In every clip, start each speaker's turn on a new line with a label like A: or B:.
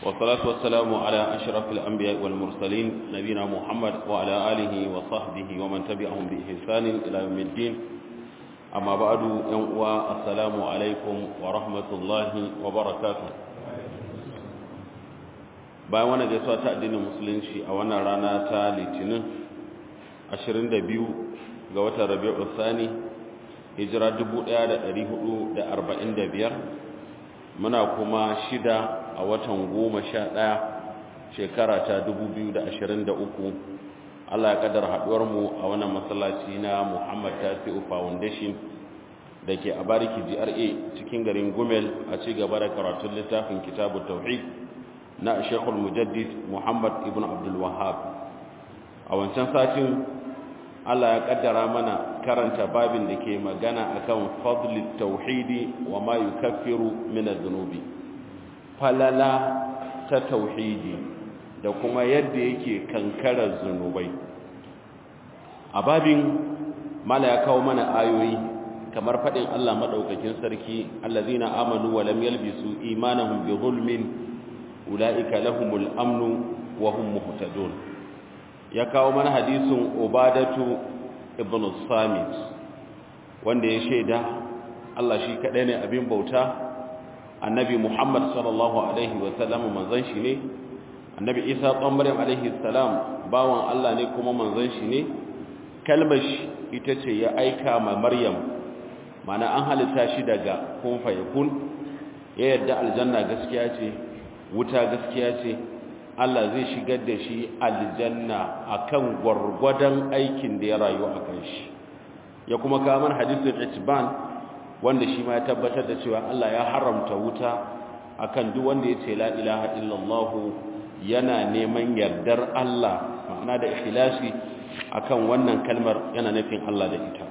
A: والصلاة والسلام على أشرف الأنبياء والمرسلين نبينا محمد وعلى آله وصحبه ومن تبعهم بإحسان إلى يوم الدين أما بعد ينقوى السلام عليكم ورحمة الله وبركاته bayan wannan gaisuwa ta addinin musulunci a wannan rana ta litinin 22 ga watan rabi'u thani hijira 1445 muna kuma shida a watan goma sha ɗaya shekara ta 2023 Allah ya kaddara haɗuwarmu a wannan masallaci na Muhammad Tasi'u Foundation da ke a bariki GRA cikin garin Gumel a ci gaba da karatun littafin Kitabu Tauhid na Sheikhul Mujaddid Muhammad Ibn Abdul Wahhab a wancan satin Allah ya kaddara mana karanta babin da ke magana akan fadlit tauhidi wa ma yukaffiru min adh-dhunubi falala ta tauhidi da kuma yadda yake kankarar zunubai a babin mala ya kawo mana ayoyi kamar fadin Allah madaukakin sarki allazina amanu wa lam yalbisu imanahum bi zulmin ulaika lahumul amnu wa hum muhtadun ya kawo mana hadisin ubadatu ibn samit wanda ya shaida Allah shi kadai ne abin bauta annabi Muhammad sallallahu alaihi wa sallam manzon shi ne annabi Isa ɗan Maryam alaihi salam bawan Allah ne kuma manzon shi ne kalmar shi ita ce ya aika ma Maryam mana an halitta shi daga kun fa yakun ya yadda aljanna gaskiya ce wuta gaskiya ce Allah zai shigar da shi aljanna akan gwargwadon aikin da ya rayu a kan shi ya kuma kamar hadisin itban wanda shi ma ya tabbatar da cewa Allah ya haramta wuta akan duk wanda ya ce la ilaha illallah yana neman yardar Allah ma'ana da ikhlasi akan wannan kalmar yana nufin Allah da ita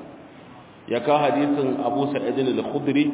A: ya kawo hadisin Abu Sa'id al-Khudri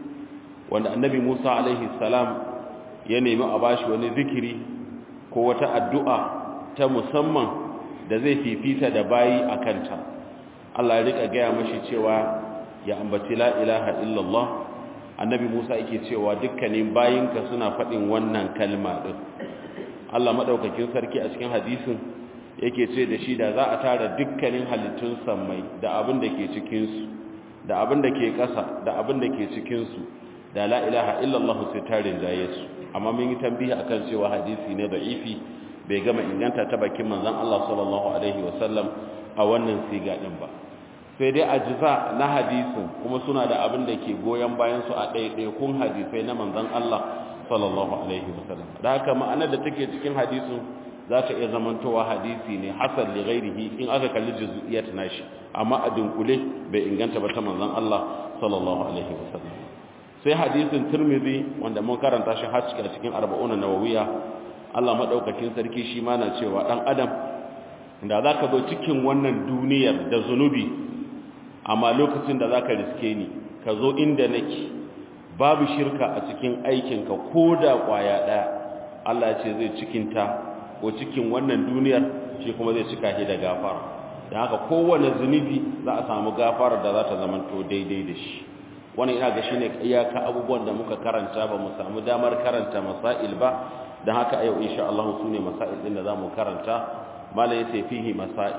A: wanda Annabi Musa alaihi salam ya nemi a bashi wani zikiri ko wata addu'a ta musamman da zai fifita da bayi a kanta Allah ya rika gaya mashi cewa ya ambaci la ilaha illallah annabi Musa yake cewa dukkanin bayinka suna faɗin wannan kalma ɗin Allah maɗaukakin sarki a cikin hadisin yake ce da shi da za a tara dukkanin halittun sammai da abin da ke cikinsu da abin da ke ƙasa da abin da ke cikinsu da la ilaha illallah sai tarin jaye su amma mun yi tambihi akan cewa hadisi ne da'ifi bai gama inganta ta bakin manzon Allah sallallahu alaihi wasallam a wannan siga din ba sai dai ajza na hadisin kuma suna da abin da ke goyen bayan su a ɗaiɗai kun hadisai na manzon Allah sallallahu alaihi wasallam da haka ma'anar da take cikin hadisin za ta iya zamantowa hadisi ne hasan li ghairihi in aka kalli juz'iyat nashi amma a dunkule bai inganta ba ta manzon Allah sallallahu alaihi wasallam sai hadisin turmizi wanda mun karanta shi har cikin arba'una nawawiya Allah madaukakin sarki shi ma na cewa dan adam da zaka zo cikin wannan duniyar da zunubi amma lokacin da zaka riske ni ka zo inda nake babu shirka a cikin aikinka koda kwaya daya Allah ya ce zai cikinta ko cikin wannan duniyar shi kuma zai cika shi da gafara dan haka kowane zunubi za a samu gafara da za ta zamanto daidai da shi wani ina ga shi ne iyaka abubuwan da muka karanta ba mu samu damar karanta masail ba don haka a yau insha Allah su ne masail ɗin da za mu karanta mala ya fihi masail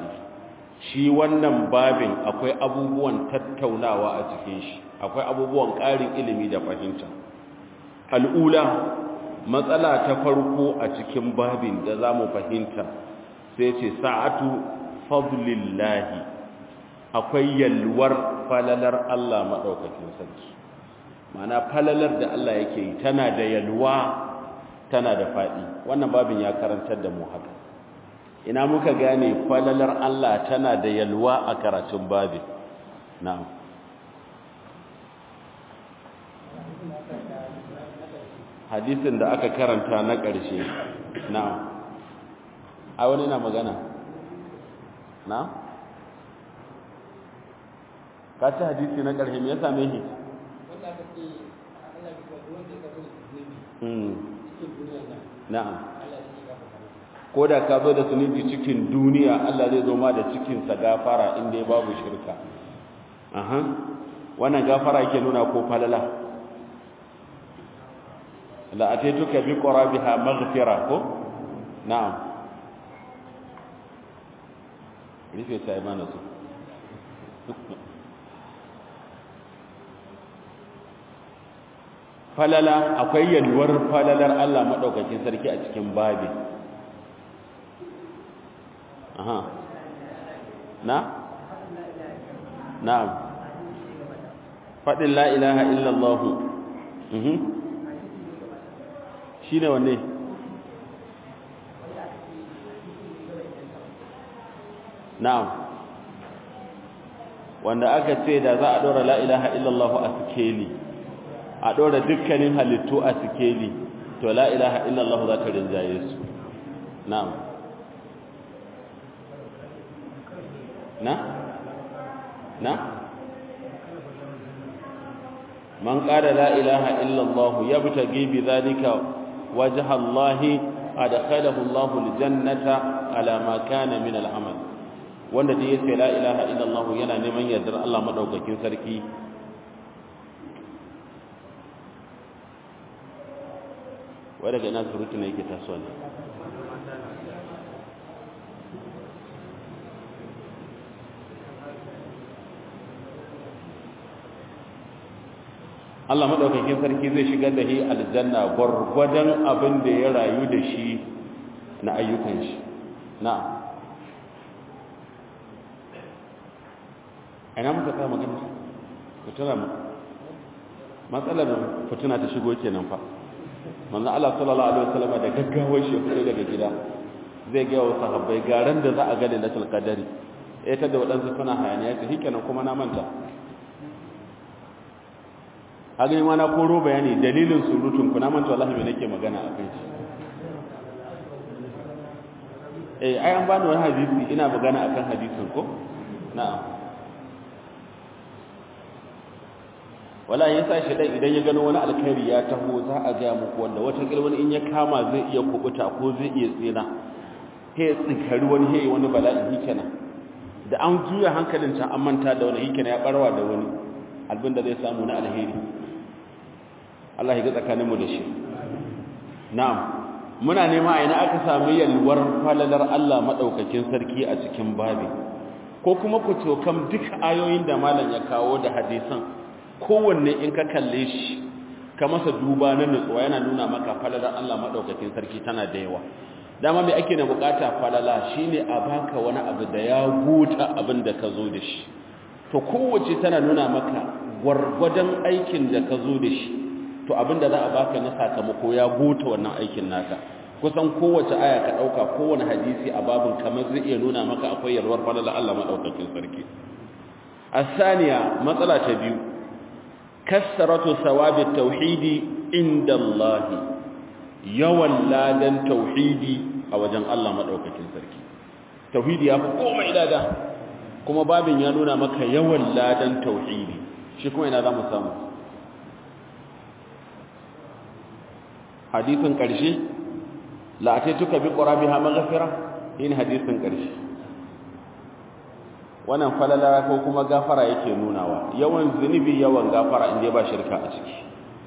A: shi wannan babin akwai abubuwan tattaunawa a cikin shi akwai abubuwan ƙarin ilimi da fahimta al'ula matsala ta farko a cikin babin da za mu fahimta sai ce sa'atu fadlillahi akwai yalwar falalar Allah maɗaukakin sarki mana falalar da Allah yake yi tana da yalwa tana da faɗi wannan babin ya karantar da mu haka ina muka gane falalar Allah tana da yalwa a karatun babin na'am hadisin da aka karanta na ƙarshe na'am a wani na magana na'am ka ci hadisi na ƙarshe me ya same shi na'am ko da ka zo da zunubi cikin duniya Allah zai zo ma da cikinsa gafara inda ya babu shirka aha wannan gafara yake nuna ko falala la ataituka bi qurabiha maghfira ko na'am rufe ta imana su falala akwai yalwar falalar Allah madaukakin sarki a cikin babi aha na na'am fadin la ilaha illallah mhm shine wanne na'am wanda aka ce da za a dora la ilaha illallah a sikeli a dora dukkanin halittu a sikeli to la ilaha illallah za ta rinjaye su na'am na na man qala la ilaha illallah yabtaghi bi dhalika wajha Allah adkhalahu Allah aljannata ala ma kana min al'amal wanda da yace la ilaha illallah yana neman yardar Allah madaukakin sarki wai daga ina surutu ne yake tasowa ne Allah madaukakin sarki zai shigar da shi aljanna gwargwadon abin da ya rayu da shi na ayyukan shi na'am ina muka kama magana fitina mu matsalar fitina ta shigo kenan fa manzo Allah sallallahu alaihi wasallam da gaggawar shi fito daga gida zai ga wasu sahabbai garan da za a ga lailatul qadari eh ta da wadansu suna hayaniya ta hikenan kuma na manta a gani ma na koro bayani dalilin surutun ku na manta wallahi me nake magana a kai eh ai an bani wani hadisi ina magana akan hadisin ko na'am wala ya sa shi dan idan ya gano wani alkhairi ya taho za a ga muku wanda wata wani in ya kama zai iya kubuta ko zai iya tsina he tsinkari wani he wani bala'i hikena da an juya hankalin ta an manta da wani hikena ya barwa da wani albin da zai samu na alheri Allah ya ga tsakanin mu da shi na'am muna nema a ina aka samu yalwar falalar Allah madaukakin sarki a cikin babi ko kuma ku tokam duk ayoyin da malam ya kawo da hadisan kowanne in ka kalle shi ka masa duba na nutsuwa yana nuna maka falalar Allah madaukakin sarki tana da yawa dama mai ake na bukata falala shine a baka wani abu da ya guta abin da ka zo da shi to kowace tana nuna maka gwargwadon aikin da ka zo da shi to abin da za a baka na sakamako ya guta wannan aikin naka kusan kowace aya ka dauka kowane hadisi a babin kamar zai iya nuna maka akwai yalwar falala Allah madaukakin sarki asaniya matsala ta biyu kasaratu sawabi tauhidi inda Allah yawan ladan tauhidi a wajen Allah madaukakin sarki tauhidi ya fi komai lada kuma babin ya nuna maka yawan ladan tauhidi shi kuma ina zamu samu hadisin karshe la ataituka bi qurabiha maghfira in hadisin karshe wannan falala ko kuma gafara yake nunawa yawan zunubi yawan gafara inda ba shirka a ciki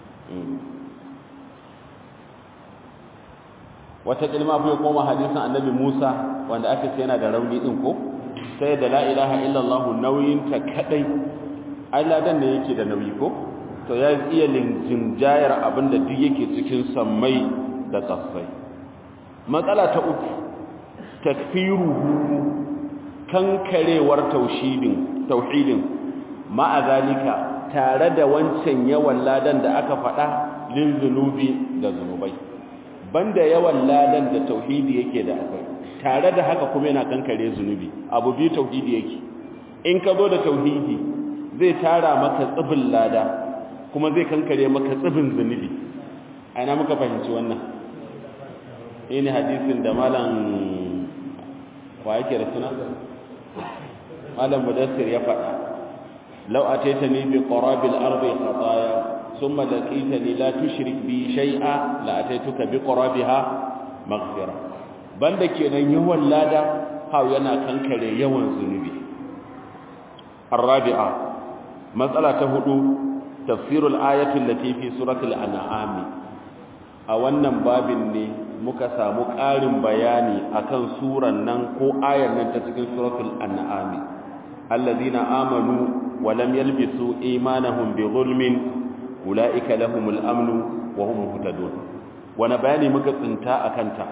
A: wata kalma fa koma hadisin annabi Musa wanda aka ce yana da rauni din ko sai da la ilaha illallah nauyin ta kadai ai ladan ne yake da nauyi ko to ya iya linjinjayar abinda duk yake cikin sammai da kasai matsala ta uku takfiruhu kankarewar tauhidin tauhidin ma'a zalika tare da wancan yawan ladan da aka faɗa lil zunubi da zunubai banda yawan ladan da tauhidi yake da akwai tare da haka kuma yana kankare zunubi abu bi tauhidi yake in ka zo da tauhidi zai tara maka tsibin lada kuma zai kankare maka tsibin zunubi aina muka fahimci wannan ne hadisin da malam wa yake da suna malam mudassir ya faɗa law ataitani bi qarabil ardi khataya thumma laqitani la tushrik bi shay'a la ataituka bi qarabiha maghfira banda kenan yawan lada ha yana kankare yawan zunubi arabi'a matsala ta hudu tafsirul ayati allati fi suratul an'am a wannan babin ne muka samu ƙarin bayani akan suran nan ko ayar nan ta cikin suratul an'am alladhina amanu wa lam yalbisu imanahum bi zulmin ulaika lahumul amnu wa hum muhtadun wani bayani muka tsinta akan ta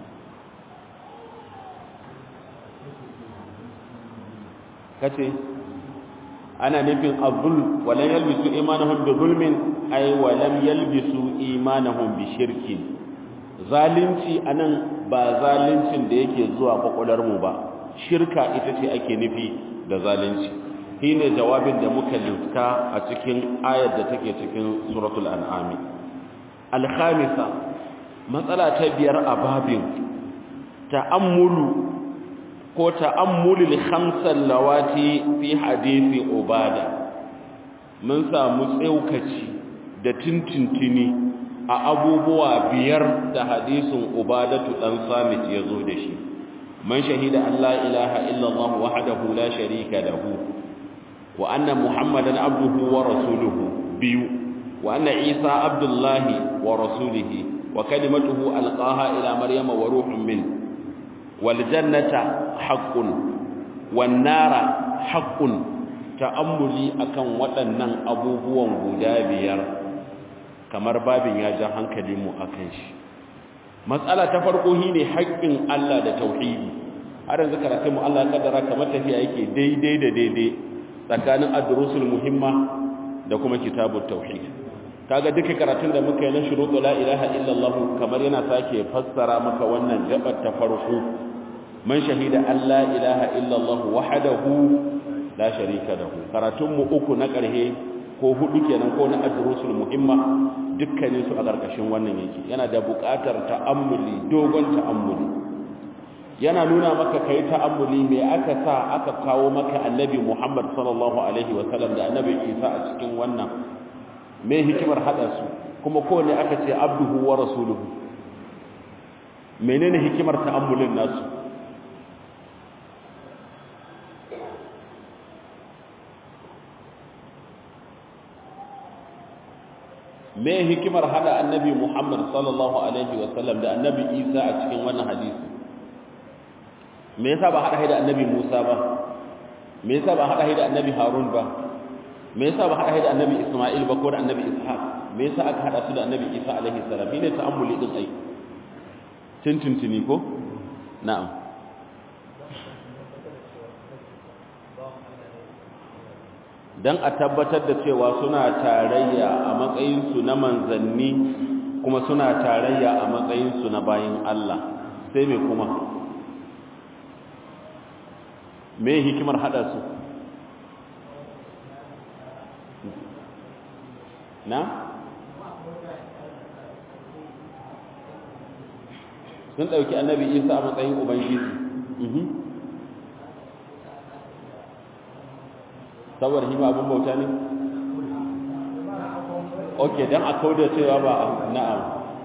A: kace ana nufin azul wa lam yalbisu imanahum bi zulmin ay wa lam yalbisu imanahum bi shirkin zalunci anan ba zaluncin da yake zuwa kwakwalar mu ba shirka ita ce ake nufi da zalunci shine jawabin da muka lifta a cikin ayar da take cikin suratul an'am al-khamisa matsala ta biyar a babin ta'ammulu ko ta'ammulul khamsal lawati fi hadisi ubada mun samu tsaukaci da tintintini a abubuwa biyar da hadisin ubadatu dan samit yazo da shi man shahida an la ilaha illallah wahdahu la sharika lahu wa anna muhammadan abduhu wa rasuluhu biyu wa anna isa abdullahi wa rasulihi wa kalimatuhu alqaha ila maryama wa ruhun min wal jannata haqqun wan nara haqqun ta'ammuli akan waɗannan abubuwan guda biyar kamar babin ya ja hankalinmu akan shi matsala ta farko shine haƙƙin Allah da tauhidi har yanzu karatun mu Allah kaddara kamar tafiya yake daidai da daidai tsakanin ad-durusul muhimma da kuma kitabut tauhid kaga duka karatun da muka yi na shurutu la ilaha illallah kamar yana sake fassara maka wannan gabar ta farko man shahida an la ilaha illallah wahdahu la sharika lahu karatun mu uku na karhe ko hudu kenan ko na ad-durusul muhimma dukkanin su a karkashin wannan yake yana da buƙatar ta'ammuli dogon ta'ammuli yana nuna maka kai ta'ammuli me aka sa aka kawo maka annabi Muhammad sallallahu alaihi wa sallam da annabi Isa a cikin wannan me hikimar hada su kuma kowanne aka ce abduhu wa rasuluhu menene hikimar ta'ammulin nasu me hikimar hada annabi Muhammad sallallahu alaihi wa sallam da annabi Isa a cikin wannan hadisi me yasa ba hada da annabi Musa ba me yasa ba hada da annabi Harun ba me yasa ba hada da annabi Isma'il ba ko da annabi Ishaq me yasa aka hada su da annabi Isa alaihi salam ne ta'ammuli din ai tintintini ko na'am dan a tabbatar da cewa suna tarayya a matsayin su na manzanni kuma suna tarayya a matsayin su na bayin Allah sai me kuma me hikimar hada su na sun ɗauki annabi isa a matsayin ubangiji saboda hima abin bauta ne ok don a kauda cewa ba na'am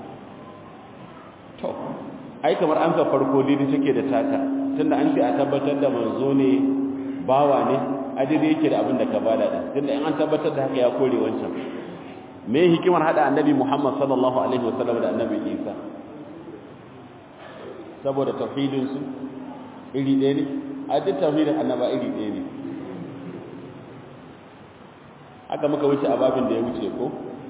A: to ai kamar an ka farko didi take da taka tunda an ce a tabbatar da manzo ne bawa ne adidi yake da abin da ka bada din tunda in an tabbatar da haka ya kore wancan me hikimar hada annabi Muhammad sallallahu alaihi wasallam da annabi Isa saboda tauhidin su iri ɗaya ne a duk tauhidin annaba iri ɗaya ne haka muka wuce a babin da ya wuce ko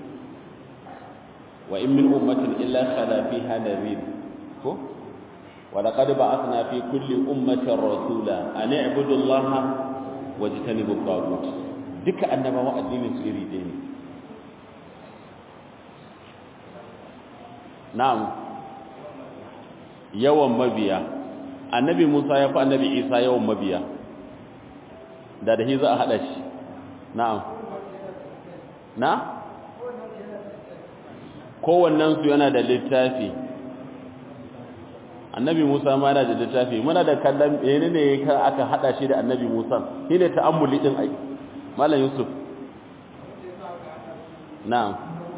A: wa in min ummatin illa khala fiha nadhir ko wa laqad ba'athna fi kulli ummatin rasula an i'budu allaha wajtanibu at-taghut duka annabawa addinin su iri ɗaya ne na'am yawan mabiya annabi Musa ya fi annabi Isa yawan mabiya da da shi za a hada shi na'am na kowannen su yana da littafi annabi Musa ma yana da littafi muna da kallon menene ne aka hada shi da annabi Musa shine ta'ammuli din ai mallam Yusuf na'am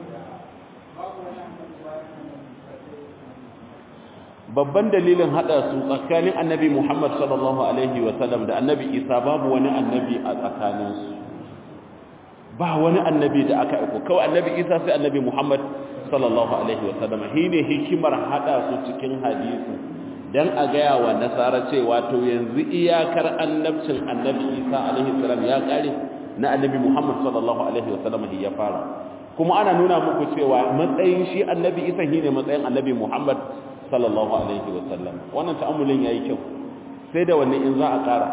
A: babban dalilin hada su tsakanin annabi Muhammad sallallahu alaihi wasallam da annabi Isa babu wani annabi a tsakaninsu ba wani annabi da aka aiko kawai annabi Isa sai annabi Muhammad sallallahu alaihi wasallam shine hikimar hada su cikin hadisi dan a gaya wa nasara cewa to yanzu iyakar annabcin annabi Isa alaihi salam ya kare na annabi Muhammad sallallahu alaihi wasallam ya fara kuma ana nuna muku cewa matsayin shi annabi Isa shine matsayin annabi Muhammad sallallahu alaihi wasallam wannan ta'ammulin yayi kyau sai da wanne in za a kara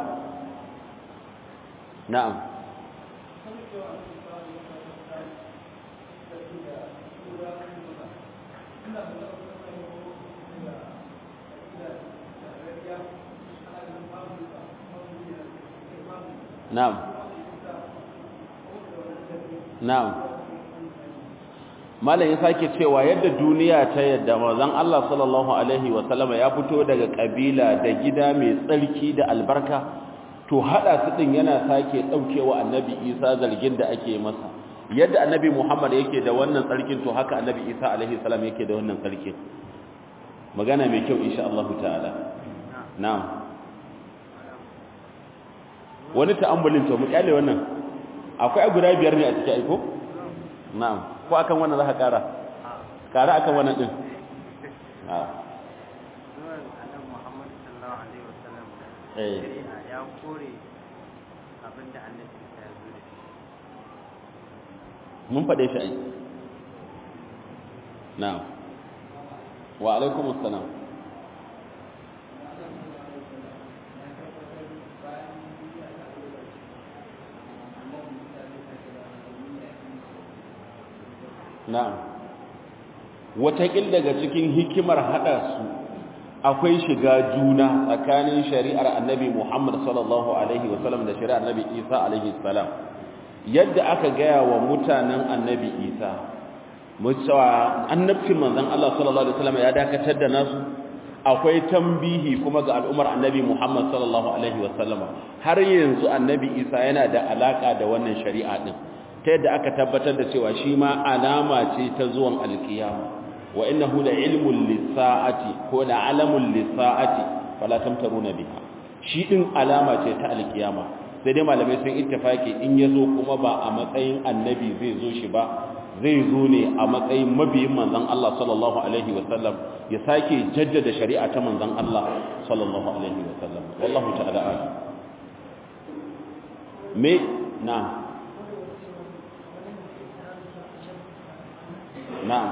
A: na'am na'am na'am malam ya sake cewa yadda duniya ta yadda manzon Allah sallallahu alaihi wa sallama ya fito daga kabila da gida mai tsarki da albarka to hada su din yana sake daukewa annabi Isa zargin da ake masa yadda annabi Muhammad yake da wannan tsarkin to haka annabi Isa alaihi salam yake da wannan tsarkin magana mai kyau insha Allah ta'ala na'am wani ta'ammulin to mu kyale wannan akwai guda biyar ne a cikin aiko na'am ko akan wannan za ka kara kara akan wannan din a eh
B: ya kore abinda annabi ya zo da shi
A: mun faɗe shi ai na'am wa alaikum assalam na'am wataƙil daga cikin hikimar haɗa su akwai shiga juna tsakanin shari'ar annabi Muhammad sallallahu alaihi wasallam da shari'ar annabi Isa alaihi salam yadda aka gaya wa mutanen annabi Isa mutawa annabcin manzon Allah sallallahu alaihi wasallam ya dakatar da nasu akwai tambihi kuma ga al'ummar annabi Muhammad sallallahu alaihi wasallam har yanzu annabi Isa yana da alaka da wannan shari'a din ta yadda aka tabbatar da cewa shi ma alama ce ta zuwan alkiyama wa innahu la ilmun lisaati ko la alamun lisaati fala tamtaruna biha shi din alama ce ta alkiyama sai dai malamai sun ittifaki in yazo kuma ba a matsayin annabi zai zo shi ba zai zo ne a matsayin mabiyin manzon Allah sallallahu alaihi wasallam ya sake jaddada shari'a ta manzon Allah sallallahu alaihi wasallam wallahu ta'ala a'lam me na'am na'am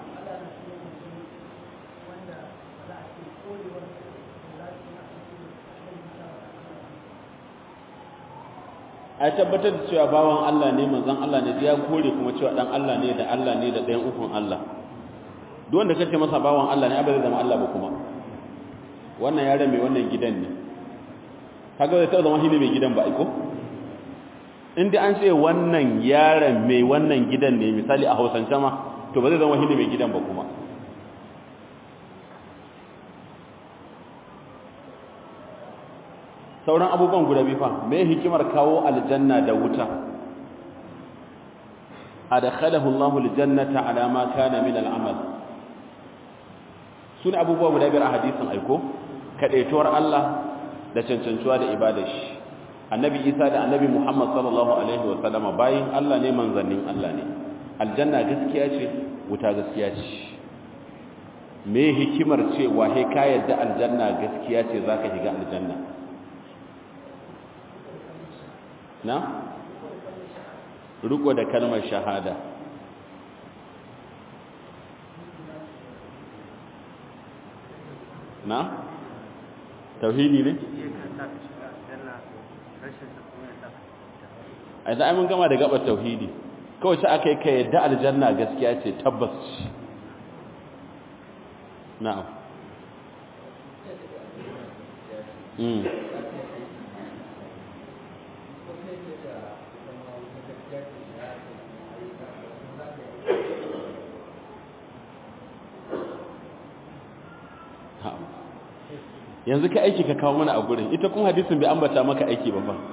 A: a tabbatar da cewa bawan Allah ne manzon Allah ne ya kore kuma cewa dan Allah ne da Allah ne da ɗayan ukun Allah duk wanda kace masa bawan Allah ne abada zama Allah ba kuma wannan yaron mai wannan gidan ne kaga zai taɓa zama shi ne mai gidan ba aiko in dai an ce wannan yaron mai wannan gidan ne misali a hausance ma to ba zai zama shi ne mai gidan ba kuma sauran abubuwan guda biyu fa me hikimar kawo aljanna da wuta adkhalahu Allahu aljannata ala ma kana min al'amal sune abubuwa guda biyar a hadisin aiko kadaituwar Allah da cancancuwa da ibadar shi annabi Isa da annabi Muhammad sallallahu alaihi wa sallama bayin Allah ne manzannin Allah ne aljanna gaskiya ce wuta gaskiya ce me hikimar cewa he ka yadda aljanna gaskiya ce zaka shiga aljanna na riko da kalmar shahada na tauhidi ne a yi mun gama da gabar tauhidi kawai sai aka yi ka yadda aljanna gaskiya ce tabbas na'am mm yanzu ka aiki ka kawo mana a gurin ita kuma hadisin bai ambata maka aiki ba ba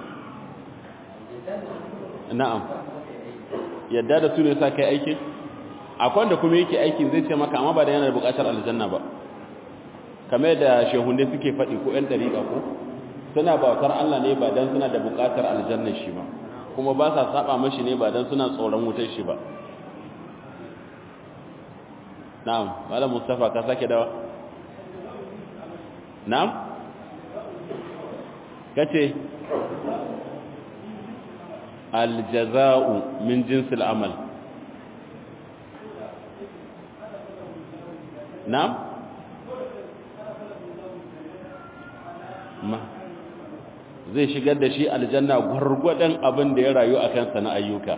A: na'am yadda da su ne sa kai aiki akwai wanda kuma yake aikin zai ce maka amma ba da yana da bukatar aljanna ba kamar da shehunne suke faɗi ko ƴan dariƙa ko suna bautar Allah ne ba dan suna da bukatar aljannar shi ba kuma ba sa saba mashi ne ba dan suna tsoron wutar shi ba na'am malam mustafa ka sake dawa na'am kace aljaza'u min jinsil amal na'am ma zai shigar da shi aljanna gwargwadon abin da ya rayu a kansa na ayyuka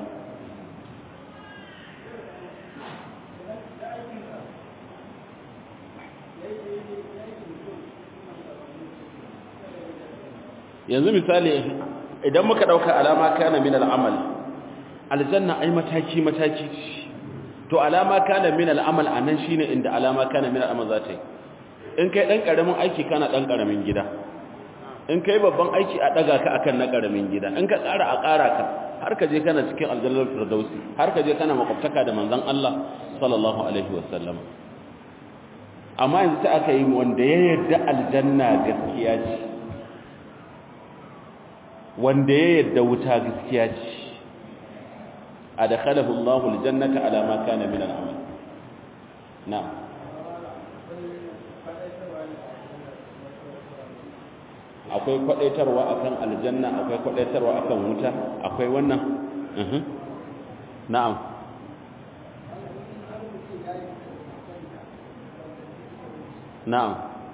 A: yanzu misali idan muka dauka alama kana min al'amal aljanna ai mataki mataki to alama kana min al'amal anan shine inda alama kana min al'amal za ta yi in kai dan karamin aiki kana dan karamin gida in kai babban aiki a daga ka akan na karamin gida in ka tsara a ƙara ka har ka je kana cikin aljannar firdausi har ka je kana makwabtaka da manzon Allah sallallahu alaihi wasallam amma yanzu ta aka yi wanda ya yarda aljanna gaskiya ce wanda ya yarda wuta gaskiya ce adkhalahu Allahu aljannata ala ma kana min al'amal na'am akwai kwadaitarwa akan aljanna akwai kwadaitarwa akan wuta akwai wannan mhm na'am na'am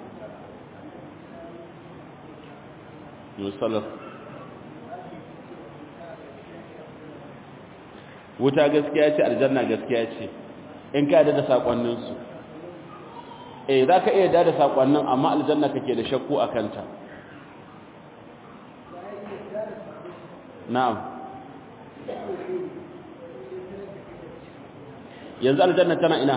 A: musallaf wuta gaskiya ce aljanna gaskiya ce in ka da sakonnin su eh zaka iya da sakonnin amma aljanna kake da shakku akan ta na'am yanzu aljanna tana ina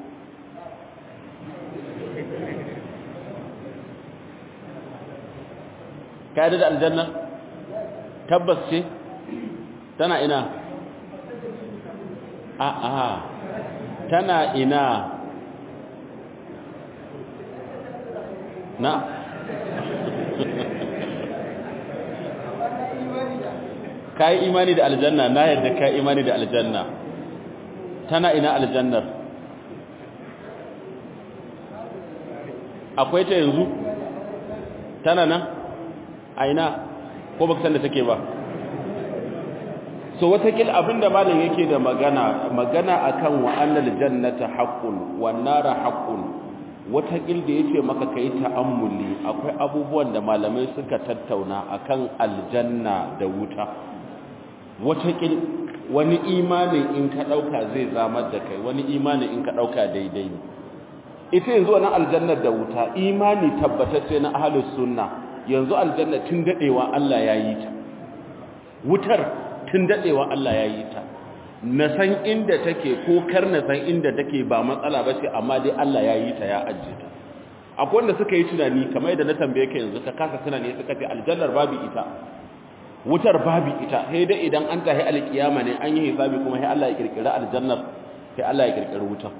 A: ka da aljanna tabbas ce tana ina a a tana ina na kai imani da aljanna na yarda kai imani da aljanna tana ina aljannar akwai ta yanzu tana nan a ina ko baka san da take ba so watakil abinda malam yake da magana magana akan wa annal jannata haqqun wan nara haqqun watakil da yace maka kai ta'ammuli akwai abubuwan da malamai suka tattauna akan aljanna da wuta watakil wani imani in ka dauka zai zamar da kai wani imani in ka dauka daidai ne ita yanzu wannan aljannar da wuta imani tabbatacce na ahlus sunna yanzu aljanna tun dadewa Allah ya yi ta wutar tun dadewa Allah ya yi ta na san inda take ko kar na san inda take ba matsala ba ce amma dai Allah ya yi ta ya ajiye ta akwai wanda suka yi tunani kamar yadda na tambaye ka yanzu ka kasa tunani suka ce aljannar babu ita wutar babu ita sai dai idan an tahi alkiyama ne an yi hisabi kuma sai Allah ya kirkira aljannar sai Allah ya kirkira wutar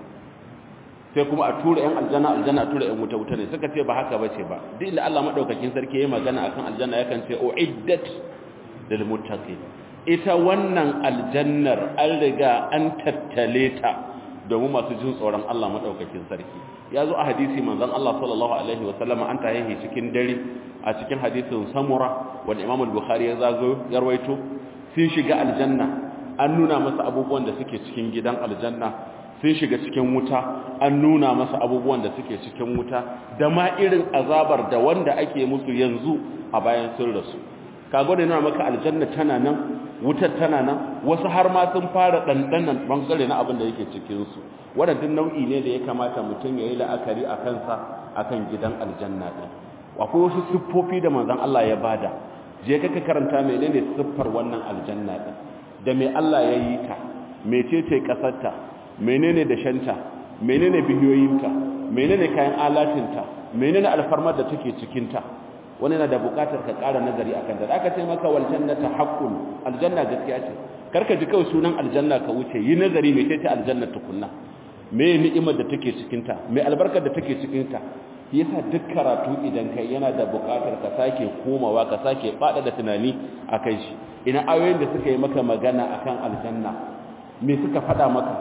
A: sai kuma a tura yan aljanna aljanna a tura yan wuta wuta ne suka ce ba haka bace ba duk inda Allah madaukakin sarki yayin magana akan aljanna yakan ce uiddat lil muttaqin ita wannan aljannar an riga an tattale ta domin masu jin tsoron Allah madaukakin sarki ya zo a hadisi manzon Allah sallallahu alaihi wa sallama an tahihi cikin dare a cikin hadisin samura wanda Imam al-Bukhari ya zago ya rawaito sun shiga aljanna an nuna masa abubuwan da suke cikin gidan aljanna sun shiga cikin wuta an nuna masa abubuwan da suke cikin wuta da ma irin azabar da wanda ake musu yanzu a bayan sun rasu kago da nuna maka aljanna tana nan wutar tana nan wasu har ma sun fara dandanan bangare na abin da yake cikin su wadannan nau'i ne da ya kamata mutum ya yi la'akari a kansa akan gidan aljanna din akwai wasu siffofi da manzon Allah ya bada je ka karanta menene siffar wannan aljanna din da me Allah ya yi ta mecece kasarta menene da shanta menene bihiyoyinta menene kayan alatinta menene alfarmar da take cikinta wani na da bukatar ka ƙara nazari akan da aka ce maka wal jannata haqqun aljanna gaskiya ce karka ji kawai sunan aljanna ka wuce yi nazari me ce aljanna tukunna me ni'imar da take cikinta me albarkar da take cikinta yasa duk karatu idan kai yana da bukatar ka sake komawa ka sake fada da tunani akan shi ina ayoyin da suka yi maka magana akan aljanna me suka faɗa maka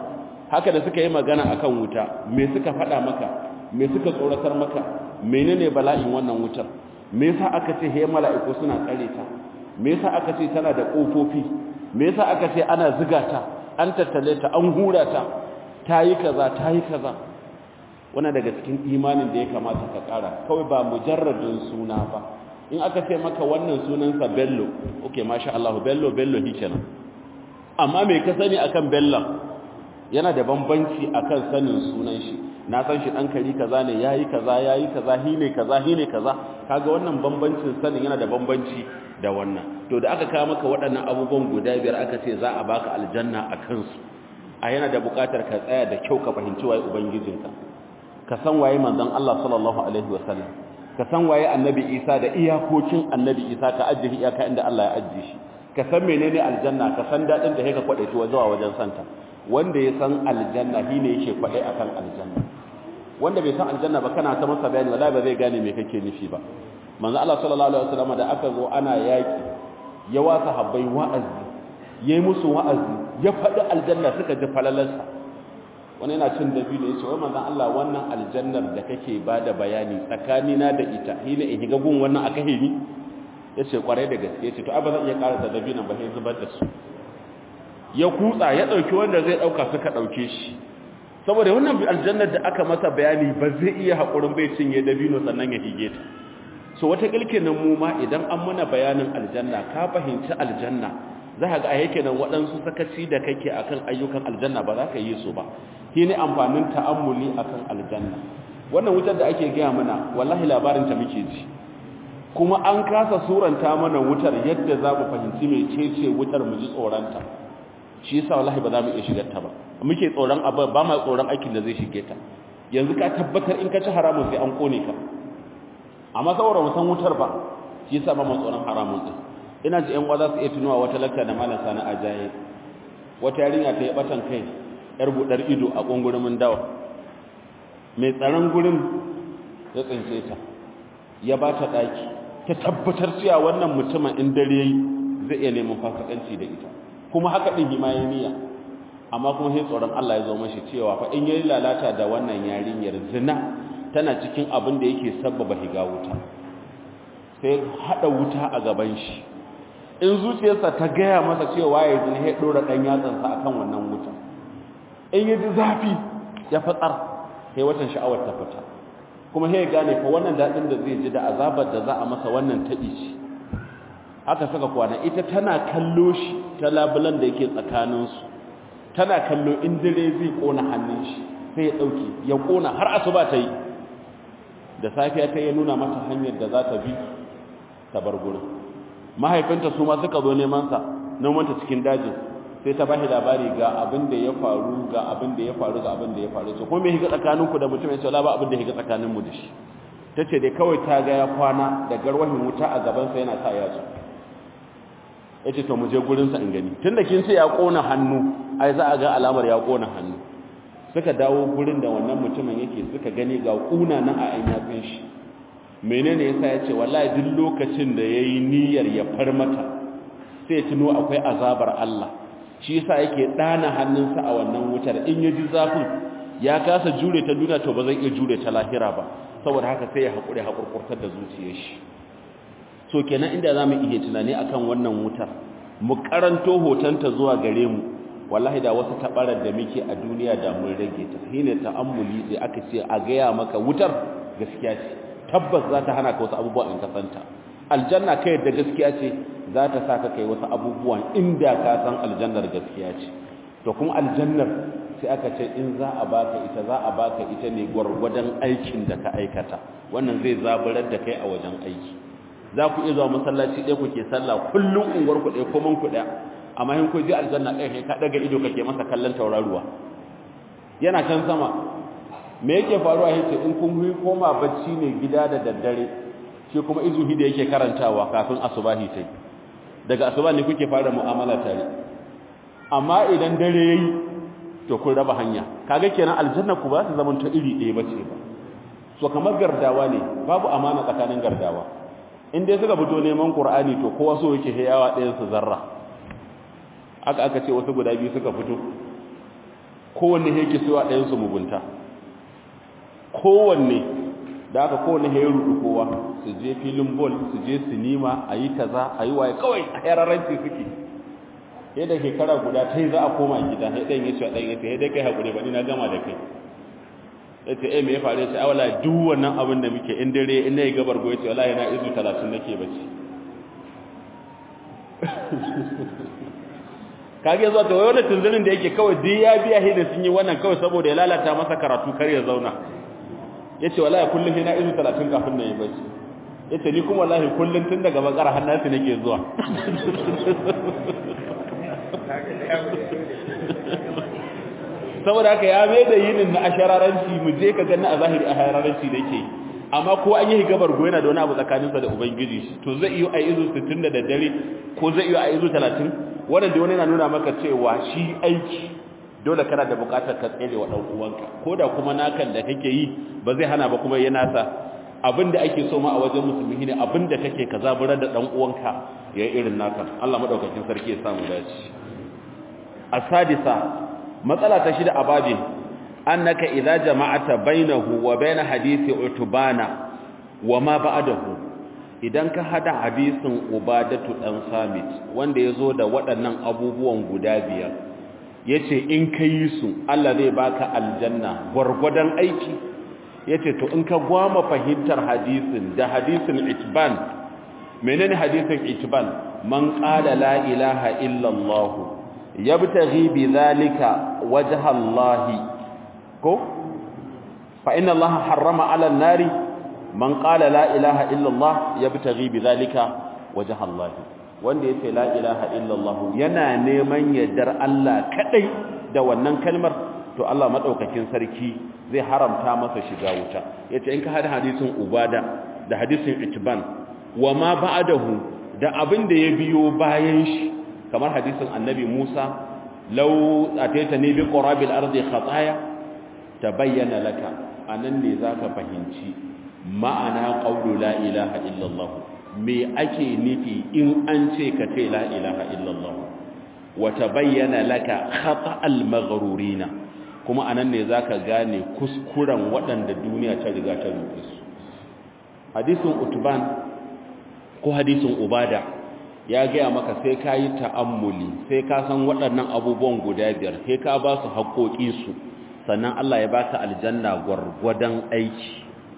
A: haka da suka yi magana akan wuta me suka faɗa maka me suka tsoratar maka menene bala'in wannan wutar me yasa aka ce he mala'iku suna tsare ta me yasa aka ce tana da kofofi me yasa aka ce ana ziga ta an tattale ta an hura ta tayi kaza tayi kaza wannan daga cikin imanin da ya kamata ka kara kawai ba mujarradin suna ba in aka ce maka wannan sunansa bello okay masha Allah bello bello hikenan amma me ka sani akan bello yana da bambanci akan sanin sunan shi na san shi dan kari kaza ne yayi kaza yayi kaza hine kaza hine kaza kaga wannan bambancin sanin yana da bambanci da wannan to da aka kawo maka waɗannan abubuwan guda biyar aka ce za a baka aljanna a kansu a yana da buƙatar ka tsaya da kyau ka fahimci waye ubangijinka ka san waye manzon Allah sallallahu alaihi wasallam ka san waye annabi Isa da iyakokin annabi Isa ka ajiye iyaka inda Allah ya ajiye shi ka san menene aljanna ka san dadin da yake kwadaiti zuwa wajen santa wanda ya san aljanna shine yake kwadai akan aljanna wanda bai san aljanna ba kana ta masa bayani wallahi ba zai gane me kake nufi ba manzo Allah sallallahu alaihi wasallam da aka zo ana yaki ya wasa habbai wa'azi yayi musu wa'azi ya faɗi aljanna suka ji falalarsa wani yana cin dabino yace wai manzon Allah wannan aljannar da kake bada bayani tsakanina da ita hina in higa gun wannan aka hini yace kwarai da gaske yace to ai ba zan iya karasa dabinon ba sai zubar da su ya kutsa ya dauki wanda zai dauka suka dauke shi saboda wannan aljannar da aka masa bayani ba zai iya hakurin bai cinye dabino sannan ya hige ta so wata kilkinin mu ma idan an muna bayanin aljanna ka fahimci aljanna za ka ga a yake nan waɗansu sakaci da kake akan ayyukan aljanna ba za ka yi su ba shi ne amfanin ta'ammuli akan aljanna wannan wutar da ake gaya mana wallahi labarin ta muke ji kuma an kasa suranta mana wutar yadda za mu fahimci mai cece wutar mu ji tsoronta shi yasa wallahi ba za mu iya shigar ta ba muke tsoron abu ba ma tsoron aikin da zai shige ta yanzu ka tabbatar in ka ci haramun sai an kone ka amma saboda mu san wutar ba shi yasa ba mu tsoron haramun din ina ji ƴan za su iya tunuwa wata lakta da malam sani ajaye wata yarinya ta yi batan kai yar budar ido a kungurumin dawa mai tsaron gurin ya tsince ta ya ba ta daki ta tabbatar cewa wannan mutumin in dare yayi zai iya neman fasikanci da ita kuma haka din himaye niyya amma kuma sai tsoron Allah ya zo mashi cewa fa in yayi lalata da wannan yarinyar zina tana cikin abin da yake sabbaba higa wuta sai hada wuta a gaban shi in zuciyarsa ta gaya masa cewa ya zina ya dora dan yatsansa akan wannan wuta in ya ji zafi ya fatsar sai watan sha'awar ta fita kuma sai ya gane fa wannan dadin da zai ji da azabar da za a masa wannan taɓi ce haka saka kwana ita tana kallo shi ta labulan da yake tsakaninsu tana kallo in dare zai kona hannun shi sai ya ɗauke ya kona har asuba ta yi da safiya ta ya nuna mata hanyar da za ta bi ta bar gurin mahaifinta su ma suka zo neman sa nomanta cikin dajin sai ta bashi labari ga abin da ya faru ga abin da ya faru ga abin da ya faru ce kuma me higa tsakaninku da mutum ya ce la ba abin da higa tsakanin mu da shi tace dai kawai ta ga ya kwana da garwahin wuta a gaban sa yana sa yatsu yace to mu je gurin sa in gani tunda kin ce ya kona hannu ai za a ga alamar ya kona hannu suka dawo gurin da wannan mutumin yake suka gani ga kuna nan a ayin yatsun shi menene yasa yace wallahi duk lokacin da yayi niyyar ya far mata sai ya tuno akwai azabar Allah shi yasa yake dana hannunsa a wannan wutar in ya ji zafin ya kasa jure ta duniya to ba zai iya jure ta lahira ba saboda haka sai ya haƙure haƙurƙurtar da zuciyar shi so kenan inda za mu iya tunani akan wannan wutar mu karanto hotonta zuwa gare mu wallahi da wasu tabarar da muke a duniya da mun rage ta shine ta'ammuli sai aka ce a gaya maka wutar gaskiya ce tabbas za ta hana ka wasu abubuwa in ka santa aljanna kai da gaskiya ce za ta sa ka kai wasu abubuwan inda ka san aljannar gaskiya ce to kuma aljannar sai aka ce in za a baka ita za a baka ita ne gwargwadon aikin da ka aikata wannan zai zaburar da kai a wajen aiki za ku iya zuwa masallaci ɗaya kuke sallah kullum unguwar ku ɗaya ko man ku ɗaya amma in ku ji aljanna ɗaya kai ka ɗaga ido kake masa kallon tauraruwa yana can sama me yake faruwa yace in kun yi koma bacci ne gida da daddare shi kuma izuhi da yake karantawa kafin asubahi tai daga asuba ne kuke fara mu'amala tare amma idan dare yayi to kun raba hanya kaga kenan aljanna ku ba su zaman ta iri ɗaya bace ba so kamar gardawa ne babu amana tsakanin gardawa in dai suka fito neman qur'ani to kowa so yake hayawa ɗayan su zarra aka aka ce wasu guda biyu suka fito kowanne yake so a ɗayan su mugunta kowanne da aka kowanne ya rudu kowa su je filin bol su je sinima a yi kaza a yi waye kawai a yararranci suke yadda shekara guda ta yi za a koma gida ya ɗan ya ce a ɗan ya ce ya dai kai haƙuri ba ni na gama da kai ya ce eh me ya faru ya ce a wala duk wannan abin da muke in dare in na yi gabar goyi ce wala yana izu talatin nake bacci kage zuwa ta wani tunzirin da yake kawai duk ya biya hidin sun yi wannan kawai saboda ya lalata masa karatu kar ya zauna ya ce wala kullum yana izu talatin kafin na yi bacci ya ce ni kuma wallahi kullum tun daga bakara hannunsu nake zuwa saboda haka ya mai da yinin na ashararanci mu je ka gani a zahiri a hararanci da yake amma ko an yi gabar goyana da wani abu tsakaninsa da ubangiji shi to zai iya a izu 60 da daddare ko zai iya a izu 30 wannan da wani yana nuna maka cewa shi aiki dole kana da bukatar ka tsere wa dan uwanka ko da kuma nakan da kake yi ba zai hana ba kuma yana sa abinda ake so ma a wajen musulmi ne abinda kake ka zaburar da dan uwanka ya irin naka Allah madaukakin sarki ya samu dace asadisa matsala ta shida a babin annaka idza jama'ata bainahu wa bain hadisi utbana wa ma ba'dahu idan ka hada hadisin ubadatu dan samit wanda yazo da waɗannan abubuwan guda biyar yace in kai su Allah zai baka aljanna gurgudan aiki yace to in ka gwama fahimtar hadisin da hadisin itban menene hadisin itban man qala la ilaha illa allah yabtaghi bidhalika wajha Allah ko fa inna Allah harrama 'ala an-nari man qala la ilaha illa Allah yabtaghi bidhalika wajha Allah wanda yace la ilaha illa Allah yana neman yardar Allah kadai da wannan kalmar to Allah madaukakin sarki zai haramta masa shiga wuta yace in ka hada hadisin ubada da hadisin itban wa ma ba'dahu da abin da ya biyo bayan shi kamar hadisin annabi Musa law ataitani bi qurabil ardi khataya tabayyana laka anan ne zaka fahimci ma'ana qawlu la ilaha illa Allah me ake nufi in an ce ka ce la ilaha illa Allah wa tabayyana laka khata'al maghrurina kuma anan ne zaka gane kuskuren waɗanda duniya ta riga ta rufe su hadisin utban ko hadisin ubada ya gaya maka sai ka yi ta'ammuli sai ka san waɗannan abubuwan guda biyar sai ka ba su haƙoƙinsu sannan Allah ya baka aljanna gwargwadon aiki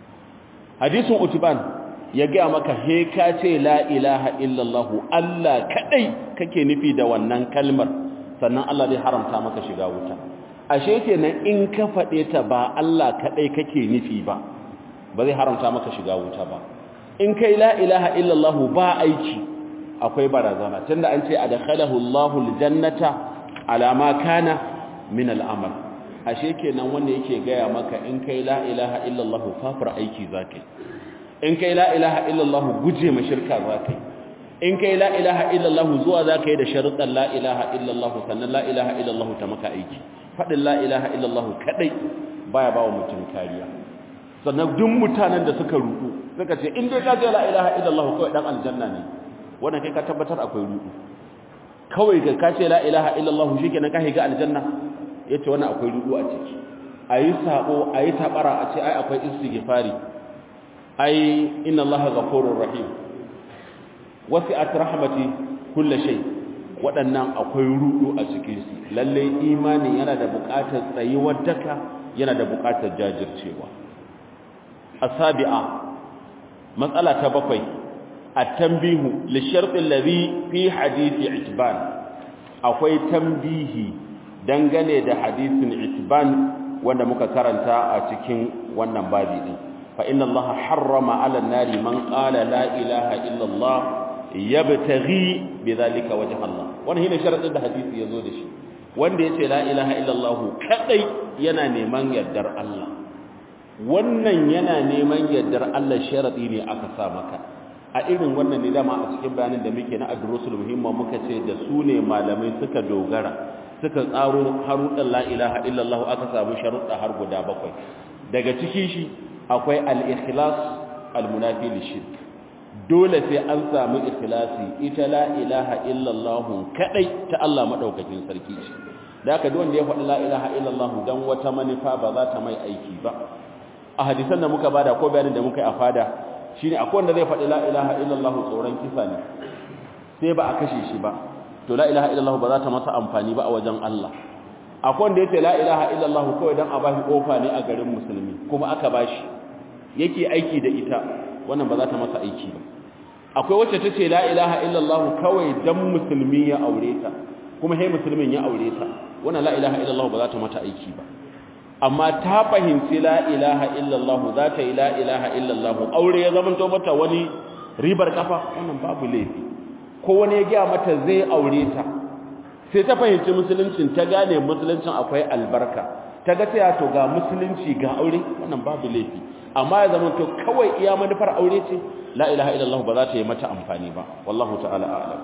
A: hadisin utban ya gaya maka he ka ce la ilaha illallah Allah kadai kake nufi da wannan kalmar sannan Allah zai haramta maka shiga wuta ashe kenan in ka faɗe ta ba Allah kadai kake nufi ba ba zai haramta maka shiga wuta ba in kai la ilaha illallah ba aiki akwai barazana tunda an ce adkhalahu Allahu aljannata ala ma kana min al'amal ashe kenan wanda yake gaya maka in kai la ilaha illallah kafir aiki zakai in kai la ilaha illallah guje ma shirka zakai in kai la ilaha illallah zuwa zakai da sharuɗan la ilaha illallah sannan la ilaha illallah ta maka aiki fadin la ilaha illallah kadai baya bawa mutum kariya sannan duk mutanen da suka rudu suka ce in dai ka ce la ilaha illallah kawai dan aljanna ne wannan kai ka tabbatar akwai rudu kawai ga ka ce la ilaha illallah shikenan ka higa aljanna yace wannan akwai rudu a ciki ayi sabo ayi tabara a ce ai akwai istighfari ai inna allaha ghafurur rahim wasi'at rahmati kulli shay waɗannan akwai rudu a cikin su lalle imani yana da buƙatar tsayuwar daka yana da buƙatar jajircewa asabi'a matsala ta bakwai at-tanbihu li shart alladhi fi hadisi itban akwai tambihi dangane da hadisin itban wanda muka karanta a cikin wannan babi din fa inna allaha harrama 'ala an-nari man qala la ilaha illa allah yabtaghi bidhalika wajha allah wannan shine sharadin da hadisi yazo da shi wanda yace la ilaha illa allah kadai yana neman yardar allah wannan yana neman yardar Allah sharadi ne aka sa maka a irin wannan ne dama a cikin bayanin da muke na adrusul muhimma muka ce da su ne malamai suka dogara suka tsaro haruɗan la ilaha illallah aka samu sharuɗa har guda bakwai daga ciki shi akwai al-ikhlas al-munafi lishirk dole sai an samu ikhlasi ita la ilaha illallah kadai ta Allah madaukakin sarki ce da aka wanda ya faɗi la ilaha illallah dan wata manufa ba za ta mai aiki ba a hadisan da muka bada ko bayanin da muka yi a fada shine akwai wanda zai faɗi la ilaha illallah tsoron kisa ne sai ba a kashe shi ba to la ilaha illallah ba za ta masa amfani ba a wajen Allah akwai wanda yace la ilaha illallah kawai dan a bashi kofa ne a garin musulmi kuma aka bashi yake aiki da ita wannan ba za ta masa aiki ba akwai wacce tace la ilaha illallah kawai dan musulmi ya aure ta kuma sai musulmin ya aure ta wannan la ilaha illallah ba za ta mata aiki ba amma ta fahimci la ilaha illallah za ta yi la ilaha illallah aure ya zama to mata wani ribar kafa wannan babu laifi ko wani ya gaya mata zai aure ta sai ta fahimci musuluncin ta gane musuluncin akwai albarka ta ga cewa to ga musulunci ga aure wannan babu laifi amma ya zama to kawai iya manufar aure ce la ilaha illallah ba za ta yi mata amfani ba wallahu ta'ala a'lam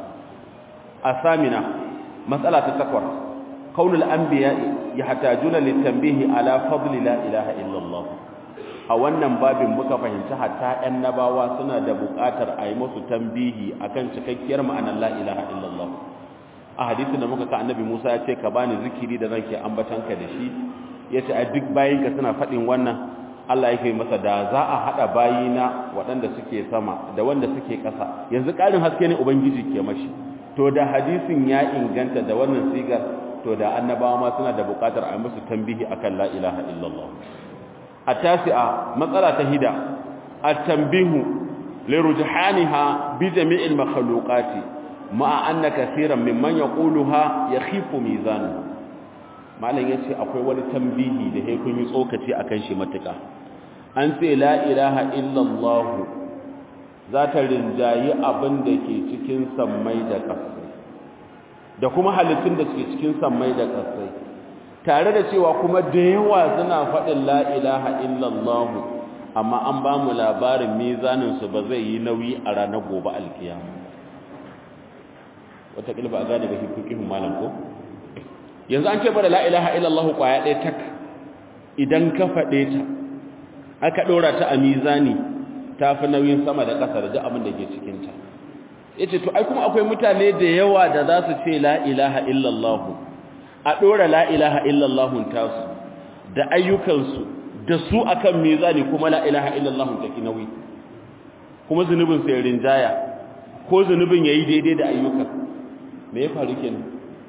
A: asamina matsala ta takwas kaunul anbiya yahtajuna litanbihi ala fadli la ilaha illallah a wannan babin muka fahimci hatta annabawa suna da buƙatar a yi musu tambihi akan cikakkiyar ma'anar la ilaha illallah a hadisin da muka ka annabi Musa ya ce ka bani zikiri da zan ke ambatanka da shi yace a duk bayinka suna faɗin wannan Allah yake masa da za a hada bayina waɗanda suke sama da wanda suke ƙasa yanzu ƙarin haske ne ubangiji ke mashi to da hadisin ya inganta da wannan sigar to da annabawa ma suna da buƙatar a musu tambihi akan la ilaha illallah التاسعة مسألة هدى التنبيه لرجحانها بجميع المخلوقات مع أن كثيرا ممن يقولها يخيف ميزانه malam yace akwai wani tambihi da sai kun yi tsokaci akan shi matuka an ce la ilaha illallah za ta rinjayi abin da ke cikin sammai da ƙasai da kuma halittun da ke cikin sammai da ƙasai tare da cewa kuma da yawa suna faɗin la ilaha illallah amma an ba mu labarin mizaninsu ba zai yi nauyi a ranar gobe alkiyama wataƙila ba a gane ba hikikin malam ko yanzu an ce ba da la ilaha illallah ƙwaya ɗaya tak idan ka faɗe ta aka ɗora ta a mizani ta fi nauyin sama da ƙasa da abin da ke cikinta ya ce to ai kuma akwai mutane da yawa da za su ce la ilaha illallah a ɗora la'ilaha illallahun tasu da ayyukansu da su akan mizani kuma la'ilaha illallahun ta nauyi kuma zunubin sai rinjaya ko zunubin ya yi daidai da ayyukan me ya faru kenan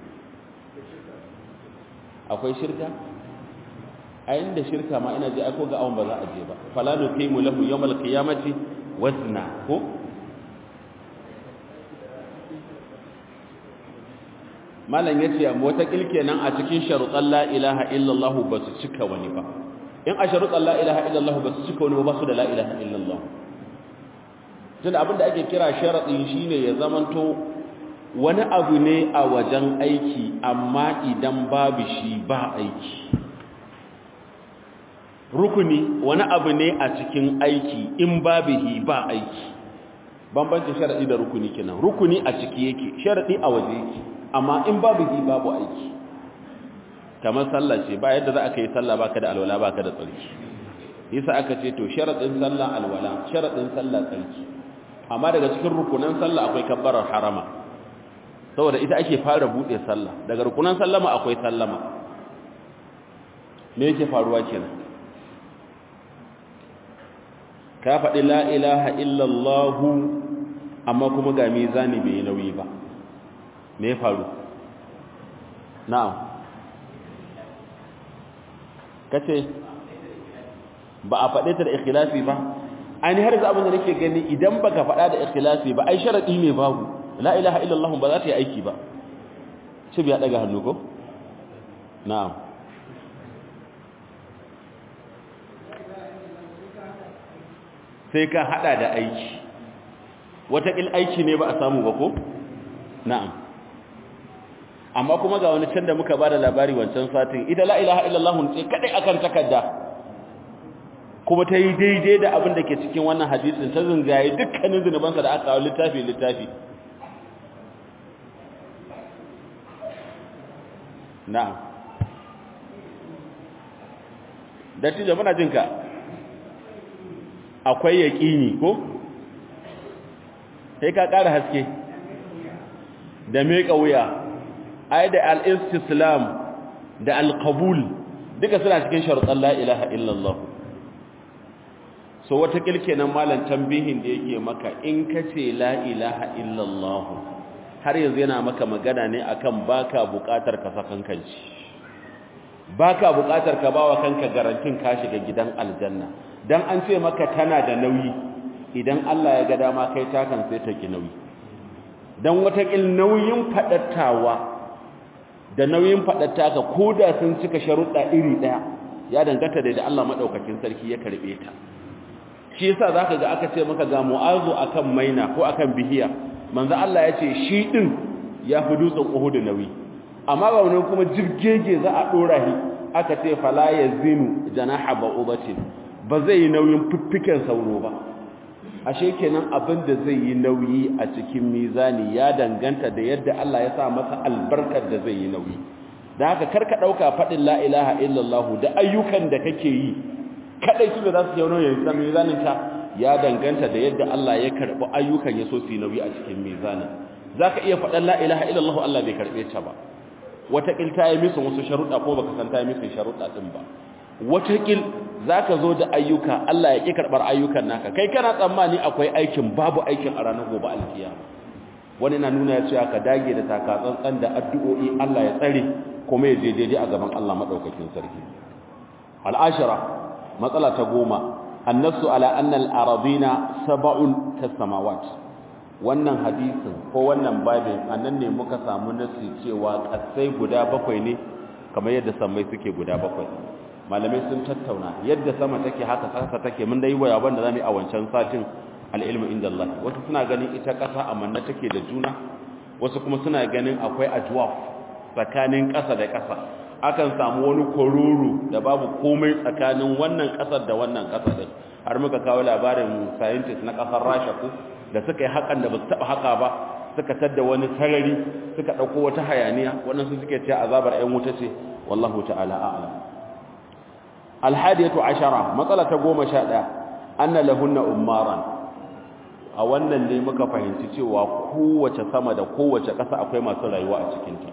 A: akwai shirka a inda shirka ma ina ji aiko ga awon ba za a je ba falanu kai mu lahu yawmal qiyamati wazna ko malam ya ce wata kilkenan a cikin sharuɗan la ilaha illallah ba su cika wani ba in a sharuɗan la ilaha illallah ba su cika wani ba su da la ilaha illallah tun abinda ake kira sharaɗin shine ya zamanto wani abu ne a wajen aiki amma idan babu shi ba aiki rukuni wani abu ne a cikin aiki in babu shi ba aiki bambancin sharaɗi da rukuni kenan rukuni a ciki yake sharaɗi a waje yake amma in babu yi babu aiki kamar sallah ce ba yadda za a kai sallah baka da alwala baka da tsarki yasa aka ce to sharadin sallah alwala sharadin sallah tsarki amma daga cikin rukunan sallah akwai kabbarar harama saboda ita ake fara bude sallah daga rukunan sallama akwai sallama me yake faruwa kenan ka faɗi la ilaha illallah amma kuma ga mizani bai nauyi ba me ya faru na'am kace ba a faɗe ta da ikhlasi ba ainihin har abin da nake gani idan baka faɗa da ikhlasi ba ai sharadi ne babu la ilaha illallah ba za ta yi aiki ba shi biya daga hannu ko na'am sai ka hada da aiki wata aiki ne ba a samu ba ko na'am amma kuma ga wani can da muka bada labari wancan satin ita la ilaha illallah ce kadai akan takarda kuma ta yi daidai da abin da ke cikin wannan hadisin ta zungaye dukkanin zunubansa da aka kawo littafi littafi na'am dattijo muna jinka akwai yaƙini ko sai ka ƙara haske da meƙa wuya ai da al-istislam da alqabul duka suna cikin sharuɗan la ilaha illallah so wata kilkenan malam tambihin da yake maka in kace la ilaha illallah har yanzu yana maka magana ne akan baka buƙatar ka sakan kanci baka buƙatar ka bawa kanka garantin ka shiga gidan aljanna dan an ce maka tana da nauyi idan Allah ya ga dama kai takan sai ta ki nauyi dan wata kil nauyin fadattawa da nauyin fadatta ka koda sun cika sharuɗa iri daya ya danganta da Allah madaukakin sarki ya karbe ta shi yasa zaka ga aka ce maka ga mu'azu akan maina ko akan bihiya manzo Allah ya ce shi din ya fi dutsen Uhud nauyi amma ba wannan kuma jirgege za a dora shi aka ce fala yazinu janaha ba'udatin ba zai yi nauyin fiffiken sauro ba ashe kenan abin da zai yi nauyi a cikin mizani ya danganta da yadda Allah ya sa masa albarkar da zai yi nauyi da haka karka dauka fadin la ilaha illallah da ayyukan da kake yi kadai su da za su yi nauyi a mizanin ka ya danganta da yadda Allah ya karbi ayyukan ya so su yi nauyi a cikin mizanin zaka iya fadan la ilaha illallah Allah bai karbe ta ba wata kilta yi musu wasu sharuɗa ko baka san ta yi musu sharuɗa din ba watakil za ka zo da ayyuka Allah ya ƙi karɓar ayyukan naka kai kana tsammani akwai aikin babu aikin a ranar gobe alkiya wani na nuna ya cewa ka dage da takatsantsan da addu'o'i Allah ya tsare kuma ya je daidai a gaban Allah maɗaukakin sarki al'ashara matsala ta goma annasu ala annal arabina saba'un kasamawat wannan hadisin ko wannan babin annan ne muka samu nasi cewa kasai guda bakwai ne kamar yadda sammai suke guda bakwai malamai sun tattauna yadda sama take haka ƙasa take mun dai waya banda zamu a wancan satin al-ilmu inda Allah wasu suna ganin ita ƙasa amanna take da juna wasu kuma suna ganin akwai ajwaf tsakanin ƙasa da ƙasa akan samu wani kororo da babu komai tsakanin wannan ƙasar da wannan ƙasa din har muka kawo labarin scientist na ƙasar Rasha ko da suka yi hakan da ba su taɓa haka ba suka tadda wani sarari suka ɗauko wata hayaniya waɗansu suke ce azabar 'yan wuta ce wallahu ta'ala a'lam alhadiyatu ashara matsala ta goma sha ɗaya anna lahunna ummaran a wannan ne muka fahimci cewa kowace sama da kowace ƙasa akwai masu rayuwa a cikinta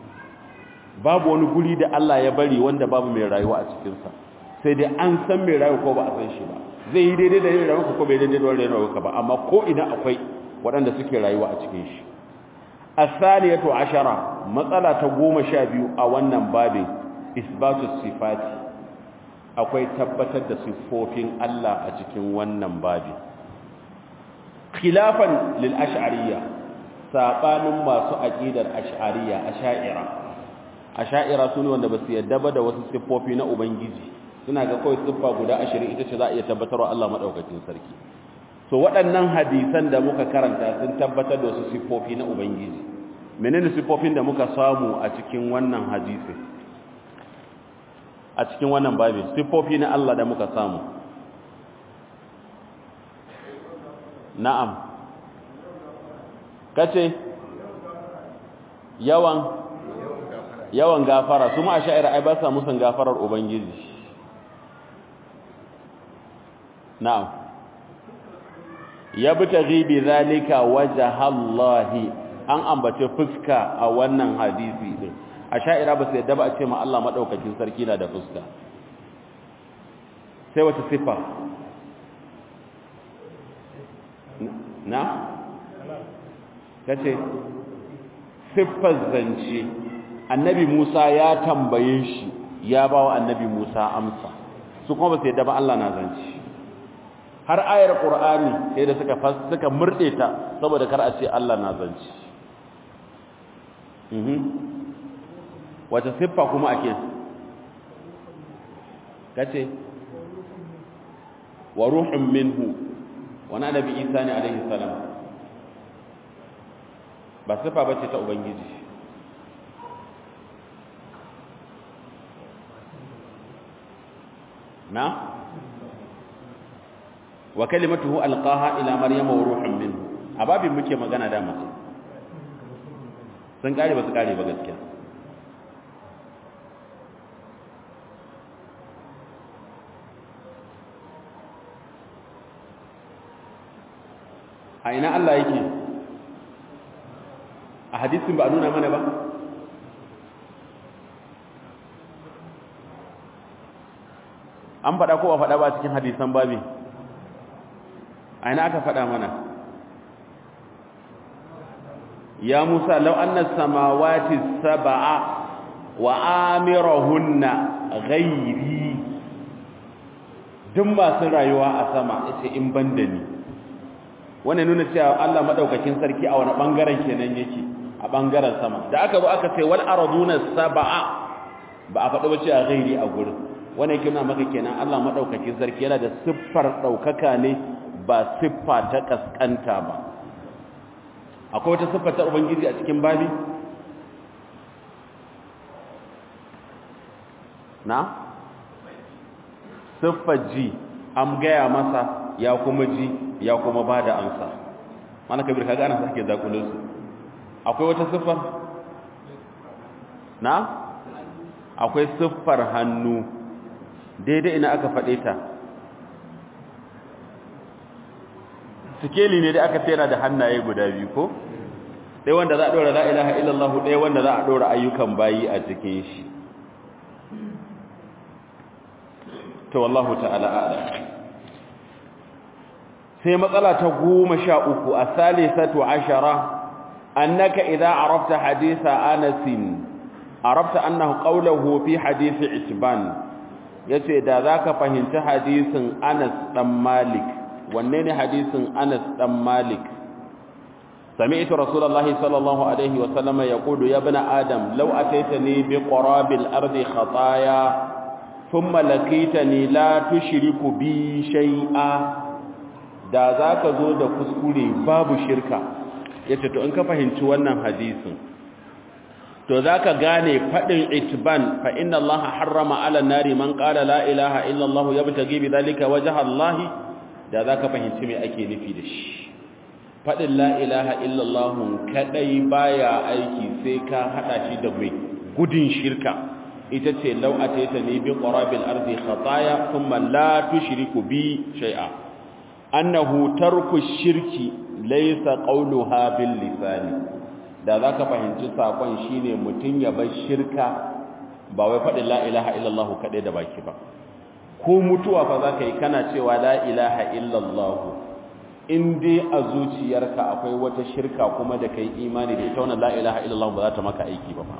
A: babu wani guri da Allah ya bari wanda babu mai rayuwa a cikinsa sai dai an san mai rayuwa ko ba a san shi ba zai yi daidai da rayuwa ko bai daidai da rayuwa ba amma ko ina akwai waɗanda suke rayuwa a cikin shi asaniyatu ashara matsala ta goma sha biyu a wannan babin isbatu sifati akwai tabbatar da siffofin Allah a cikin wannan babi khilafan lil ash'ariyya sabanin masu aqidar ash'ariyya asha'ira asha'ira sune wanda basu yadda ba da wasu siffofi na ubangiji suna ga kawai siffa guda 20 ita ce za a iya tabbatarwa Allah madaukakin sarki so waɗannan hadisan da muka karanta sun tabbatar da wasu siffofi na ubangiji menene siffofin da muka samu a cikin wannan hadisi a cikin wannan babin siffofi na Allah da muka samu na'am kace yawan yawan gafara su ma sha'ira ai ba sa musun gafarar ubangiji na'am yabtaghi bi zalika wajhallahi an ambace fuska a wannan hadisi din a sha'ira ba su yadda ba a ce ma Allah maɗaukakin sarki na da fuska sai wata siffa na? ta ce siffar zance annabi musa ya tambaye shi ya ba wa annabi musa amsa su kuma ba su yadda ba Allah na zance har ayar ƙur'ani sai da suka suka murɗe ta saboda kar a ce Allah na zance wata siffa kuma ake kace wa ruhun minhu wani annabi isa ne alaihi salam ba siffa bace ta ubangiji na wa kalimatuhu alqaha ila maryama wa ruhun minhu ababin muke magana da mace sun kare ba su kare ba gaskiya a ina Allah yake a hadisin ba a nuna mana ba an faɗa ko ba faɗa ba cikin hadisan babi a ina aka faɗa mana ya musa lau anna samawati sab'a wa amirahunna ghairi duk masu rayuwa a sama yace in banda ni wannan nuna cewa Allah madaukakin sarki a wani bangaren kenan yake a bangaren sama da aka zo aka ce wal arduna sab'a ba a faɗi ba cewa ghairi a gurin wannan yake nuna maka kenan Allah madaukakin sarki yana da siffar daukaka ne ba siffa ta kaskanta ba akwai wata siffa ta ubangiji a cikin babi na siffar ji an gaya masa ya kuma ji ya kuma ba da ansa mana kabir kaga ana sake zakulun su akwai wata siffar na akwai siffar hannu daidai ina aka faɗe ta sikeli ne da aka tsera da hannaye guda biyu ko ɗaya wanda za a ɗora la ilaha illallah ɗaya wanda za a ɗora ayyukan bayi a cikin shi to wallahu ta'ala a'lam sai matsala ta goma sha uku a salisatu ashara annaka idza arafta haditha anas arafta annahu qawluhu fi hadith itban yace da zaka fahimci hadisin Anas dan Malik wanne ne hadisin Anas dan Malik sami'tu rasulullahi sallallahu alaihi wa sallama yaqulu ya ibn adam law ataitani bi qarabil ardi khataaya thumma laqitani la tushriku bi shay'a da zaka zo da kuskure babu shirka yace to in ka fahimci wannan hadisin to zaka gane fadin itban fa inna allaha harrama ala nari man qala la ilaha illa allah yabtaghi bi dhalika wajha allah da zaka fahimci me ake nufi da shi fadin la ilaha illa allah kadai baya aiki sai ka hada shi da mai gudun shirka ita ce law ataitani bi qarabil ardi khataaya thumma la tushriku bi shay'a annahu tarku shirki laysa qawluha bil lisani da za ka fahimci saƙon shi ne mutum ya bar shirka ba wai faɗin la'ilaha illallahu kaɗai da baki ba ko mutuwa fa za ka yi kana cewa la'ilaha illallahu in dai a zuciyarka akwai wata shirka kuma da ka yi imani da ita wannan la'ilaha illallahu ba za ta maka aiki ba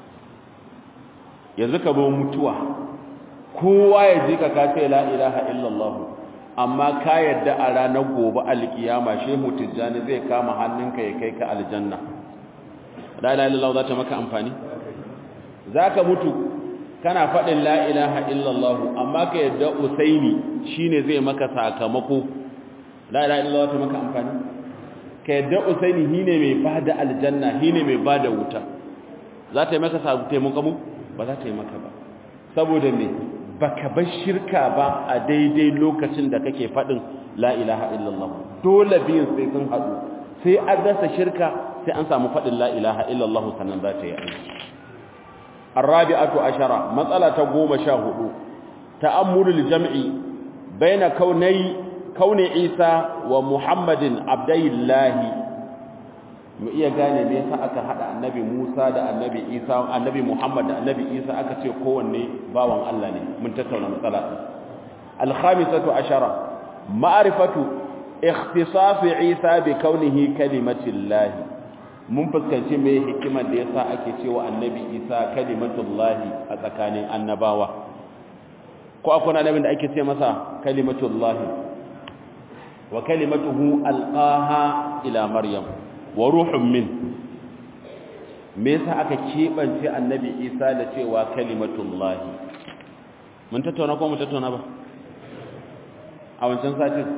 A: yanzu ka zo mutuwa kowa ya ji ka kace la'ilaha illallahu amma ka yadda a ranar gobe alkiyama shehu tijjani zai kama hannunka ya kai ka aljanna la ilaha illallah za ta maka amfani zaka mutu kana faɗin la ilaha illallah amma ka yadda usaini shine zai maka sakamako la ilaha illallah ta maka amfani ka yadda usaini shine mai bada aljanna shine mai bada wuta za ta yi maka taimako mu ba za ta yi maka ba saboda me baka bar shirka ba a daidai lokacin da kake faɗin la ilaha illallah dole biyin sai sun haɗu sai an rasa shirka sai an samu faɗin la ilaha illallah sannan za ta yi aiki arabi'atu ashara matsala ta goma sha hudu ta'ammulul jam'i baina kaunai kauni isa wa muhammadin abdallahi mu iya gane me yasa aka hada annabi musa da annabi isa annabi muhammad da annabi isa aka ce kowanne bawan allah ne mun tattauna matsala al-khamisatu ashara ma'rifatu ikhtisas isa bi kaunihi kalimatillahi mun fuskanci me hikimar da yasa ake cewa annabi isa kalimatullahi a tsakanin annabawa ko akwai annabin da ake ce masa kalimatullahi wa kalimatuhu alqaha ila maryam wa ruhun min me yasa aka kebance annabi isa da cewa kalimatullahi mun tattauna ko mun tattauna ba a wancan satin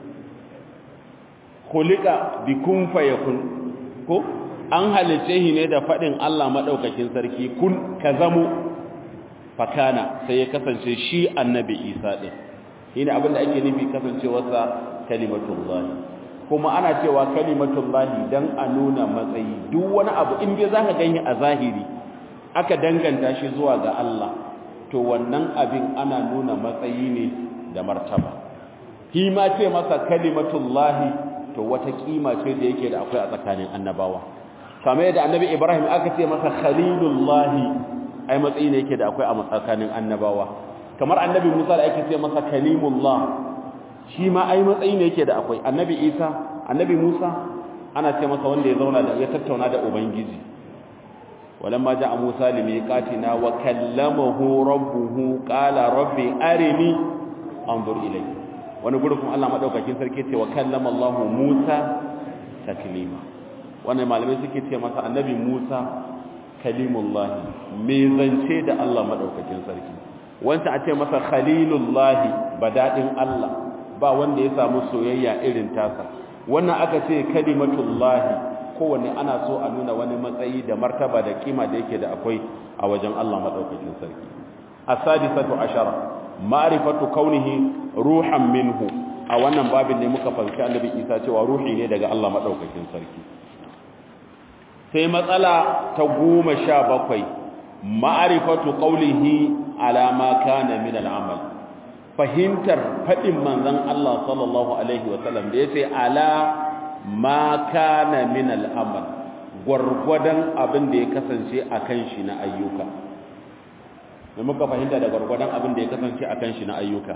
A: khuliqa bi kun fayakun ko an halice shi ne da fadin Allah madaukakin sarki kun ka zamo fakana sai ya kasance shi annabi Isa din shine abin da ake nufi kasancewarsa kalimatullahi kuma ana cewa kalimatullahi dan a nuna matsayi duk wani abu in dai zaka gani a zahiri aka danganta shi zuwa ga Allah to wannan abin ana nuna matsayi ne da martaba shi ma ce masa kalimatullahi to wata kima ce da yake da akwai a tsakanin annabawa kamar yadda annabi Ibrahim aka ce masa khalilullahi ai matsayi ne yake da akwai a tsakanin annabawa kamar annabi Musa da ake ce masa kalimullah shi ma ai matsayi ne yake da akwai annabi Isa annabi Musa ana ce masa wanda ya zauna da ya tattauna da ubangiji walamma ja'a Musa limiqatina wa kallamahu rabbuhu qala rabbi arini anzur ilayk wani gurin kuma Allah madaukakin sarki ce wa kallama Allah Musa taklima wannan malamai suke ce masa annabi Musa kalimullah me zance da Allah madaukakin sarki wanda a ce masa khalilullah badadin Allah ba wanda ya samu soyayya irin tasa wannan aka ce kalimatullahi kowanne ana so a nuna wani matsayi da martaba da kima da yake da akwai a wajen Allah madaukakin sarki as-sadisatu ashara ma'rifatu kaunihi ruhan minhu a wannan babin ne muka fahimci annabi Isa cewa ruhi ne daga Allah madaukakin sarki sai matsala ta 17 ma'rifatu qawlihi ala ma kana min al-amal fahimtar fadin manzon Allah sallallahu alaihi wasallam da yace ala ma kana min al'amal gwargwadon abin da ya kasance a kan shi na ayyuka da muka fahimta da gwargwadon abin da ya kasance a kan shi na ayyuka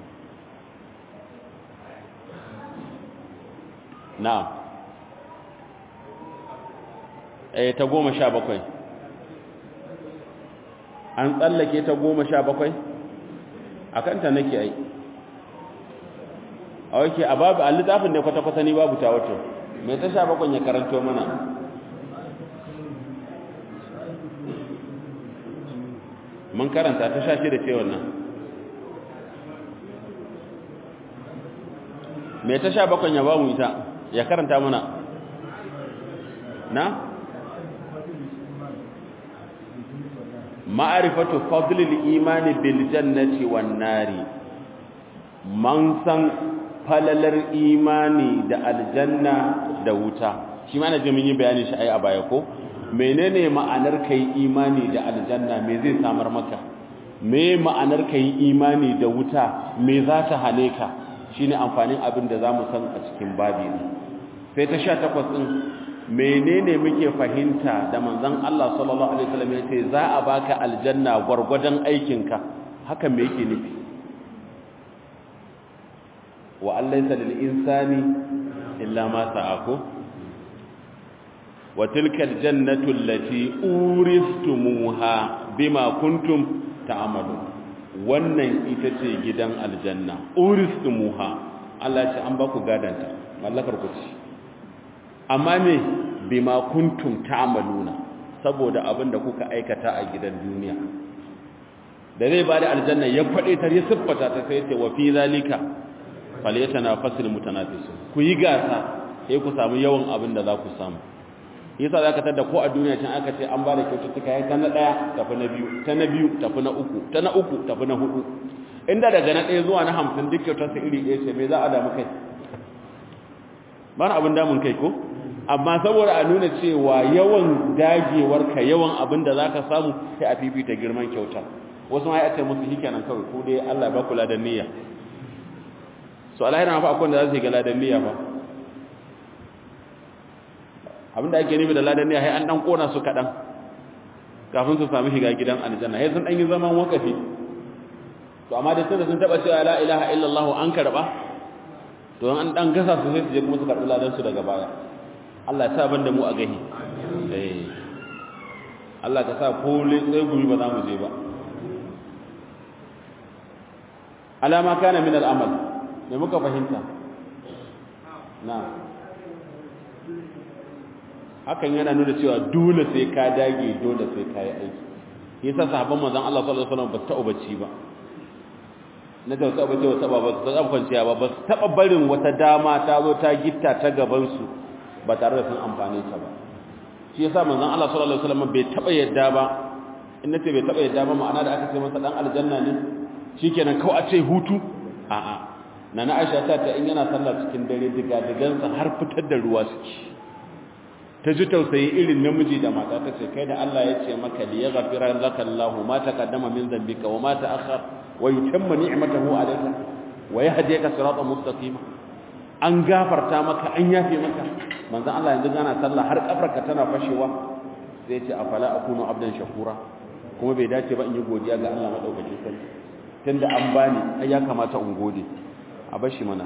A: na eh ta goma sha bakwai an tsallake ta goma sha bakwai a kanta nake ai a wake a babu a littafin da kwata-kwata ni babu ta wato mai ta sha bakon ya karanto mana mun karanta ta sha shi da ce wannan mai ta sha bakon ya babu ita ya karanta mana na ma'arifatu fadlil imani bil jannati wan nari man san falalar imani da aljanna da wuta shi ma na ji mun yi bayanin shi ai a baya ko menene ma'anar kai imani da aljanna me zai samar maka me ma'anar kai imani da wuta me za ta hane ka shine amfanin abin da zamu san a cikin babi ne sai ta 18 din menene muke fahimta da manzon Allah sallallahu alaihi wasallam yace za a baka aljanna gwargwadon aikinka haka me yake nufi wa allaysa lil insani illa ma sa'aku wa tilka al jannatu allati uristumuha bima kuntum ta'malun wannan ita ce gidan aljanna uristumuha Allah ce an ba ku gadanta mallakar ku ce amma me bima kuntum ta'maluna saboda abin da kuka aikata a gidan duniya da zai ba da aljanna ya faɗe ta ya siffata ta sai ce wa fi zalika falyatanafasul mutanafisun ku yi gasa sai ku samu yawan abin da za ku samu yasa zaka tada ko a duniya can aka ce an ba da kyaututtuka ya ta na daya tafi na biyu ta na biyu tafi na uku ta na uku tafi na hudu inda daga na ɗaya zuwa na hamsin duk kyautar su iri ɗaya ce me za a damu kai ba na abin damun kai ko amma saboda a nuna cewa yawan dagewarka yawan abin da zaka samu sai a fifita girman kyautar wasu ma ya ce musu shikenan kawai ko dai Allah ba kula da niyya so alahira fa akwai da za su yi ga ladan niyya fa abinda ake nufi da ladan niyya sai an dan kona su kadan kafin su samu shiga gidan aljanna sai sun dan yi zaman wakafi to amma da tunda sun taba cewa la ilaha illallah an karba to an dan gasa su sai su je kuma su karbi ladan su daga baya Allah ya sa ban da mu a gahi eh Allah ka sa ko sai gumi ba za mu je ba alama kana min al-amal me muka fahimta na hakan yana nuna cewa dole sai ka dage dole sai ka yi aiki yasa sahabban manzon Allah sallallahu alaihi wasallam ba ta ubaci ba na da ta ubaci wata ba ba ta taba kwanciya ba ba su taba barin wata dama ta zo ta gitta ta gaban su ba tare da sun amfane ta ba shi yasa manzon Allah sallallahu alaihi wasallam bai taba yadda ba in nace bai taba yadda ba ma'ana da aka ce masa dan aljanna ne shikenan kawai a ce hutu a'a nana Aisha ta ta in yana sallah cikin dare diga digansa har fitar da ruwa suke ta ji tausayi irin namiji da mata ta ce kai da Allah ya ce maka li yaghfira laka Allah ma taqaddama min dhanbika wa ma ta'akhkhar wa yutimma ni'matahu alayka wa yahdika siratan mustaqima an gafarta maka an yafe maka manzon Allah yanzu gana sallah har kafarka tana fashewa sai ce afala akunu abdan shakura kuma bai dace ba in yi godiya ga Allah madaukakin sarki tunda an bani ai ya kamata in gode a bashi mana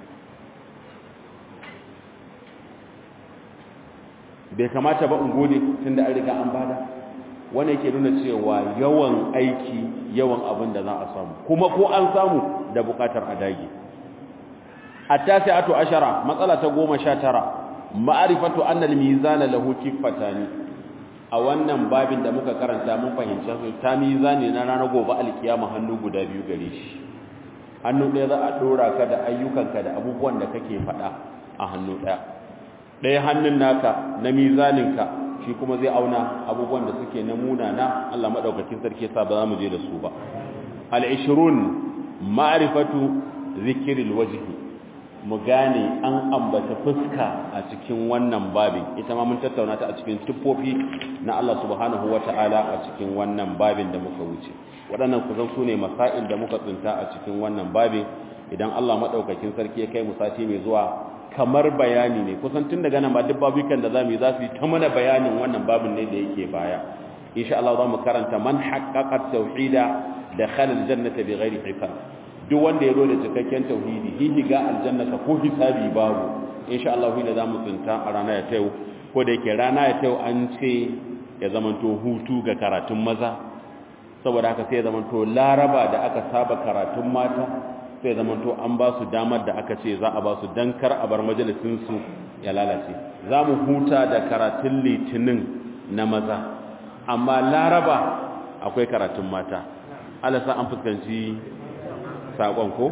A: bai kamata ba in gode tunda an riga an bada wanda yake nuna cewa yawan aiki yawan abin da za a samu kuma ko an samu da bukatar a dage at-tasi'atu ashara matsala ta 19 ma'rifatu anna al-mizana lahu kiffatani a wannan babin da muka karanta mun fahimci su ta mizani na ranar gobe alkiyama hannu guda biyu gare shi hannu ɗaya za a dora ka da ayyukanka da abubuwan da kake faɗa a hannu ɗaya ɗaya hannun naka na mizaninka shi kuma zai auna abubuwan da suke na munana Allah madaukakin sarki yasa ba za mu je da su ba al-20 ma'rifatu zikril wajhi mu gane an ambata fuska a cikin wannan babin ita ma mun tattauna ta a cikin tuffofi na Allah subhanahu wata'ala a cikin wannan babin da muka wuce waɗannan kusan su ne masail da muka tsinta a cikin wannan babin idan Allah madaukakin sarki ya kai mu sati mai zuwa kamar bayani ne kusan tun daga nan ba duk babukan da zamu yi za su yi ta mana bayanin wannan babin ne da yake baya insha Allah za mu karanta man haqqaqa tauhida da khalal jannata bighairi hisab duk wanda ya zo da cikakken tauhidi hihi ga aljannata ko hisabi babu insha Allah ne za mu tsinta a rana ya tayo ko da yake rana ya tayo an ce ya zamanto hutu ga karatun maza saboda haka sai ya zamanto laraba da aka saba karatun mata sai zamanto an ba su damar da aka ce za a ba su don kar a bar majalisinsu ya lalace za mu huta da karatun litinin na maza amma laraba akwai karatun mata alasa an fuskanci saƙon ko?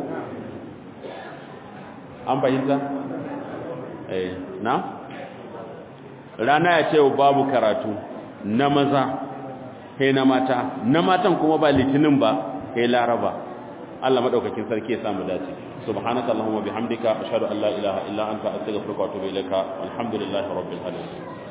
A: an fahimta? eh na? rana ya ce babu karatu na maza he na mata na matan kuma ba litinin ba he laraba Allah madaukakin sarki ya samu dace subhanaka allahumma bihamdika ashhadu an la ilaha illa anta astaghfiruka wa atubu ilaika walhamdulillahi rabbil alamin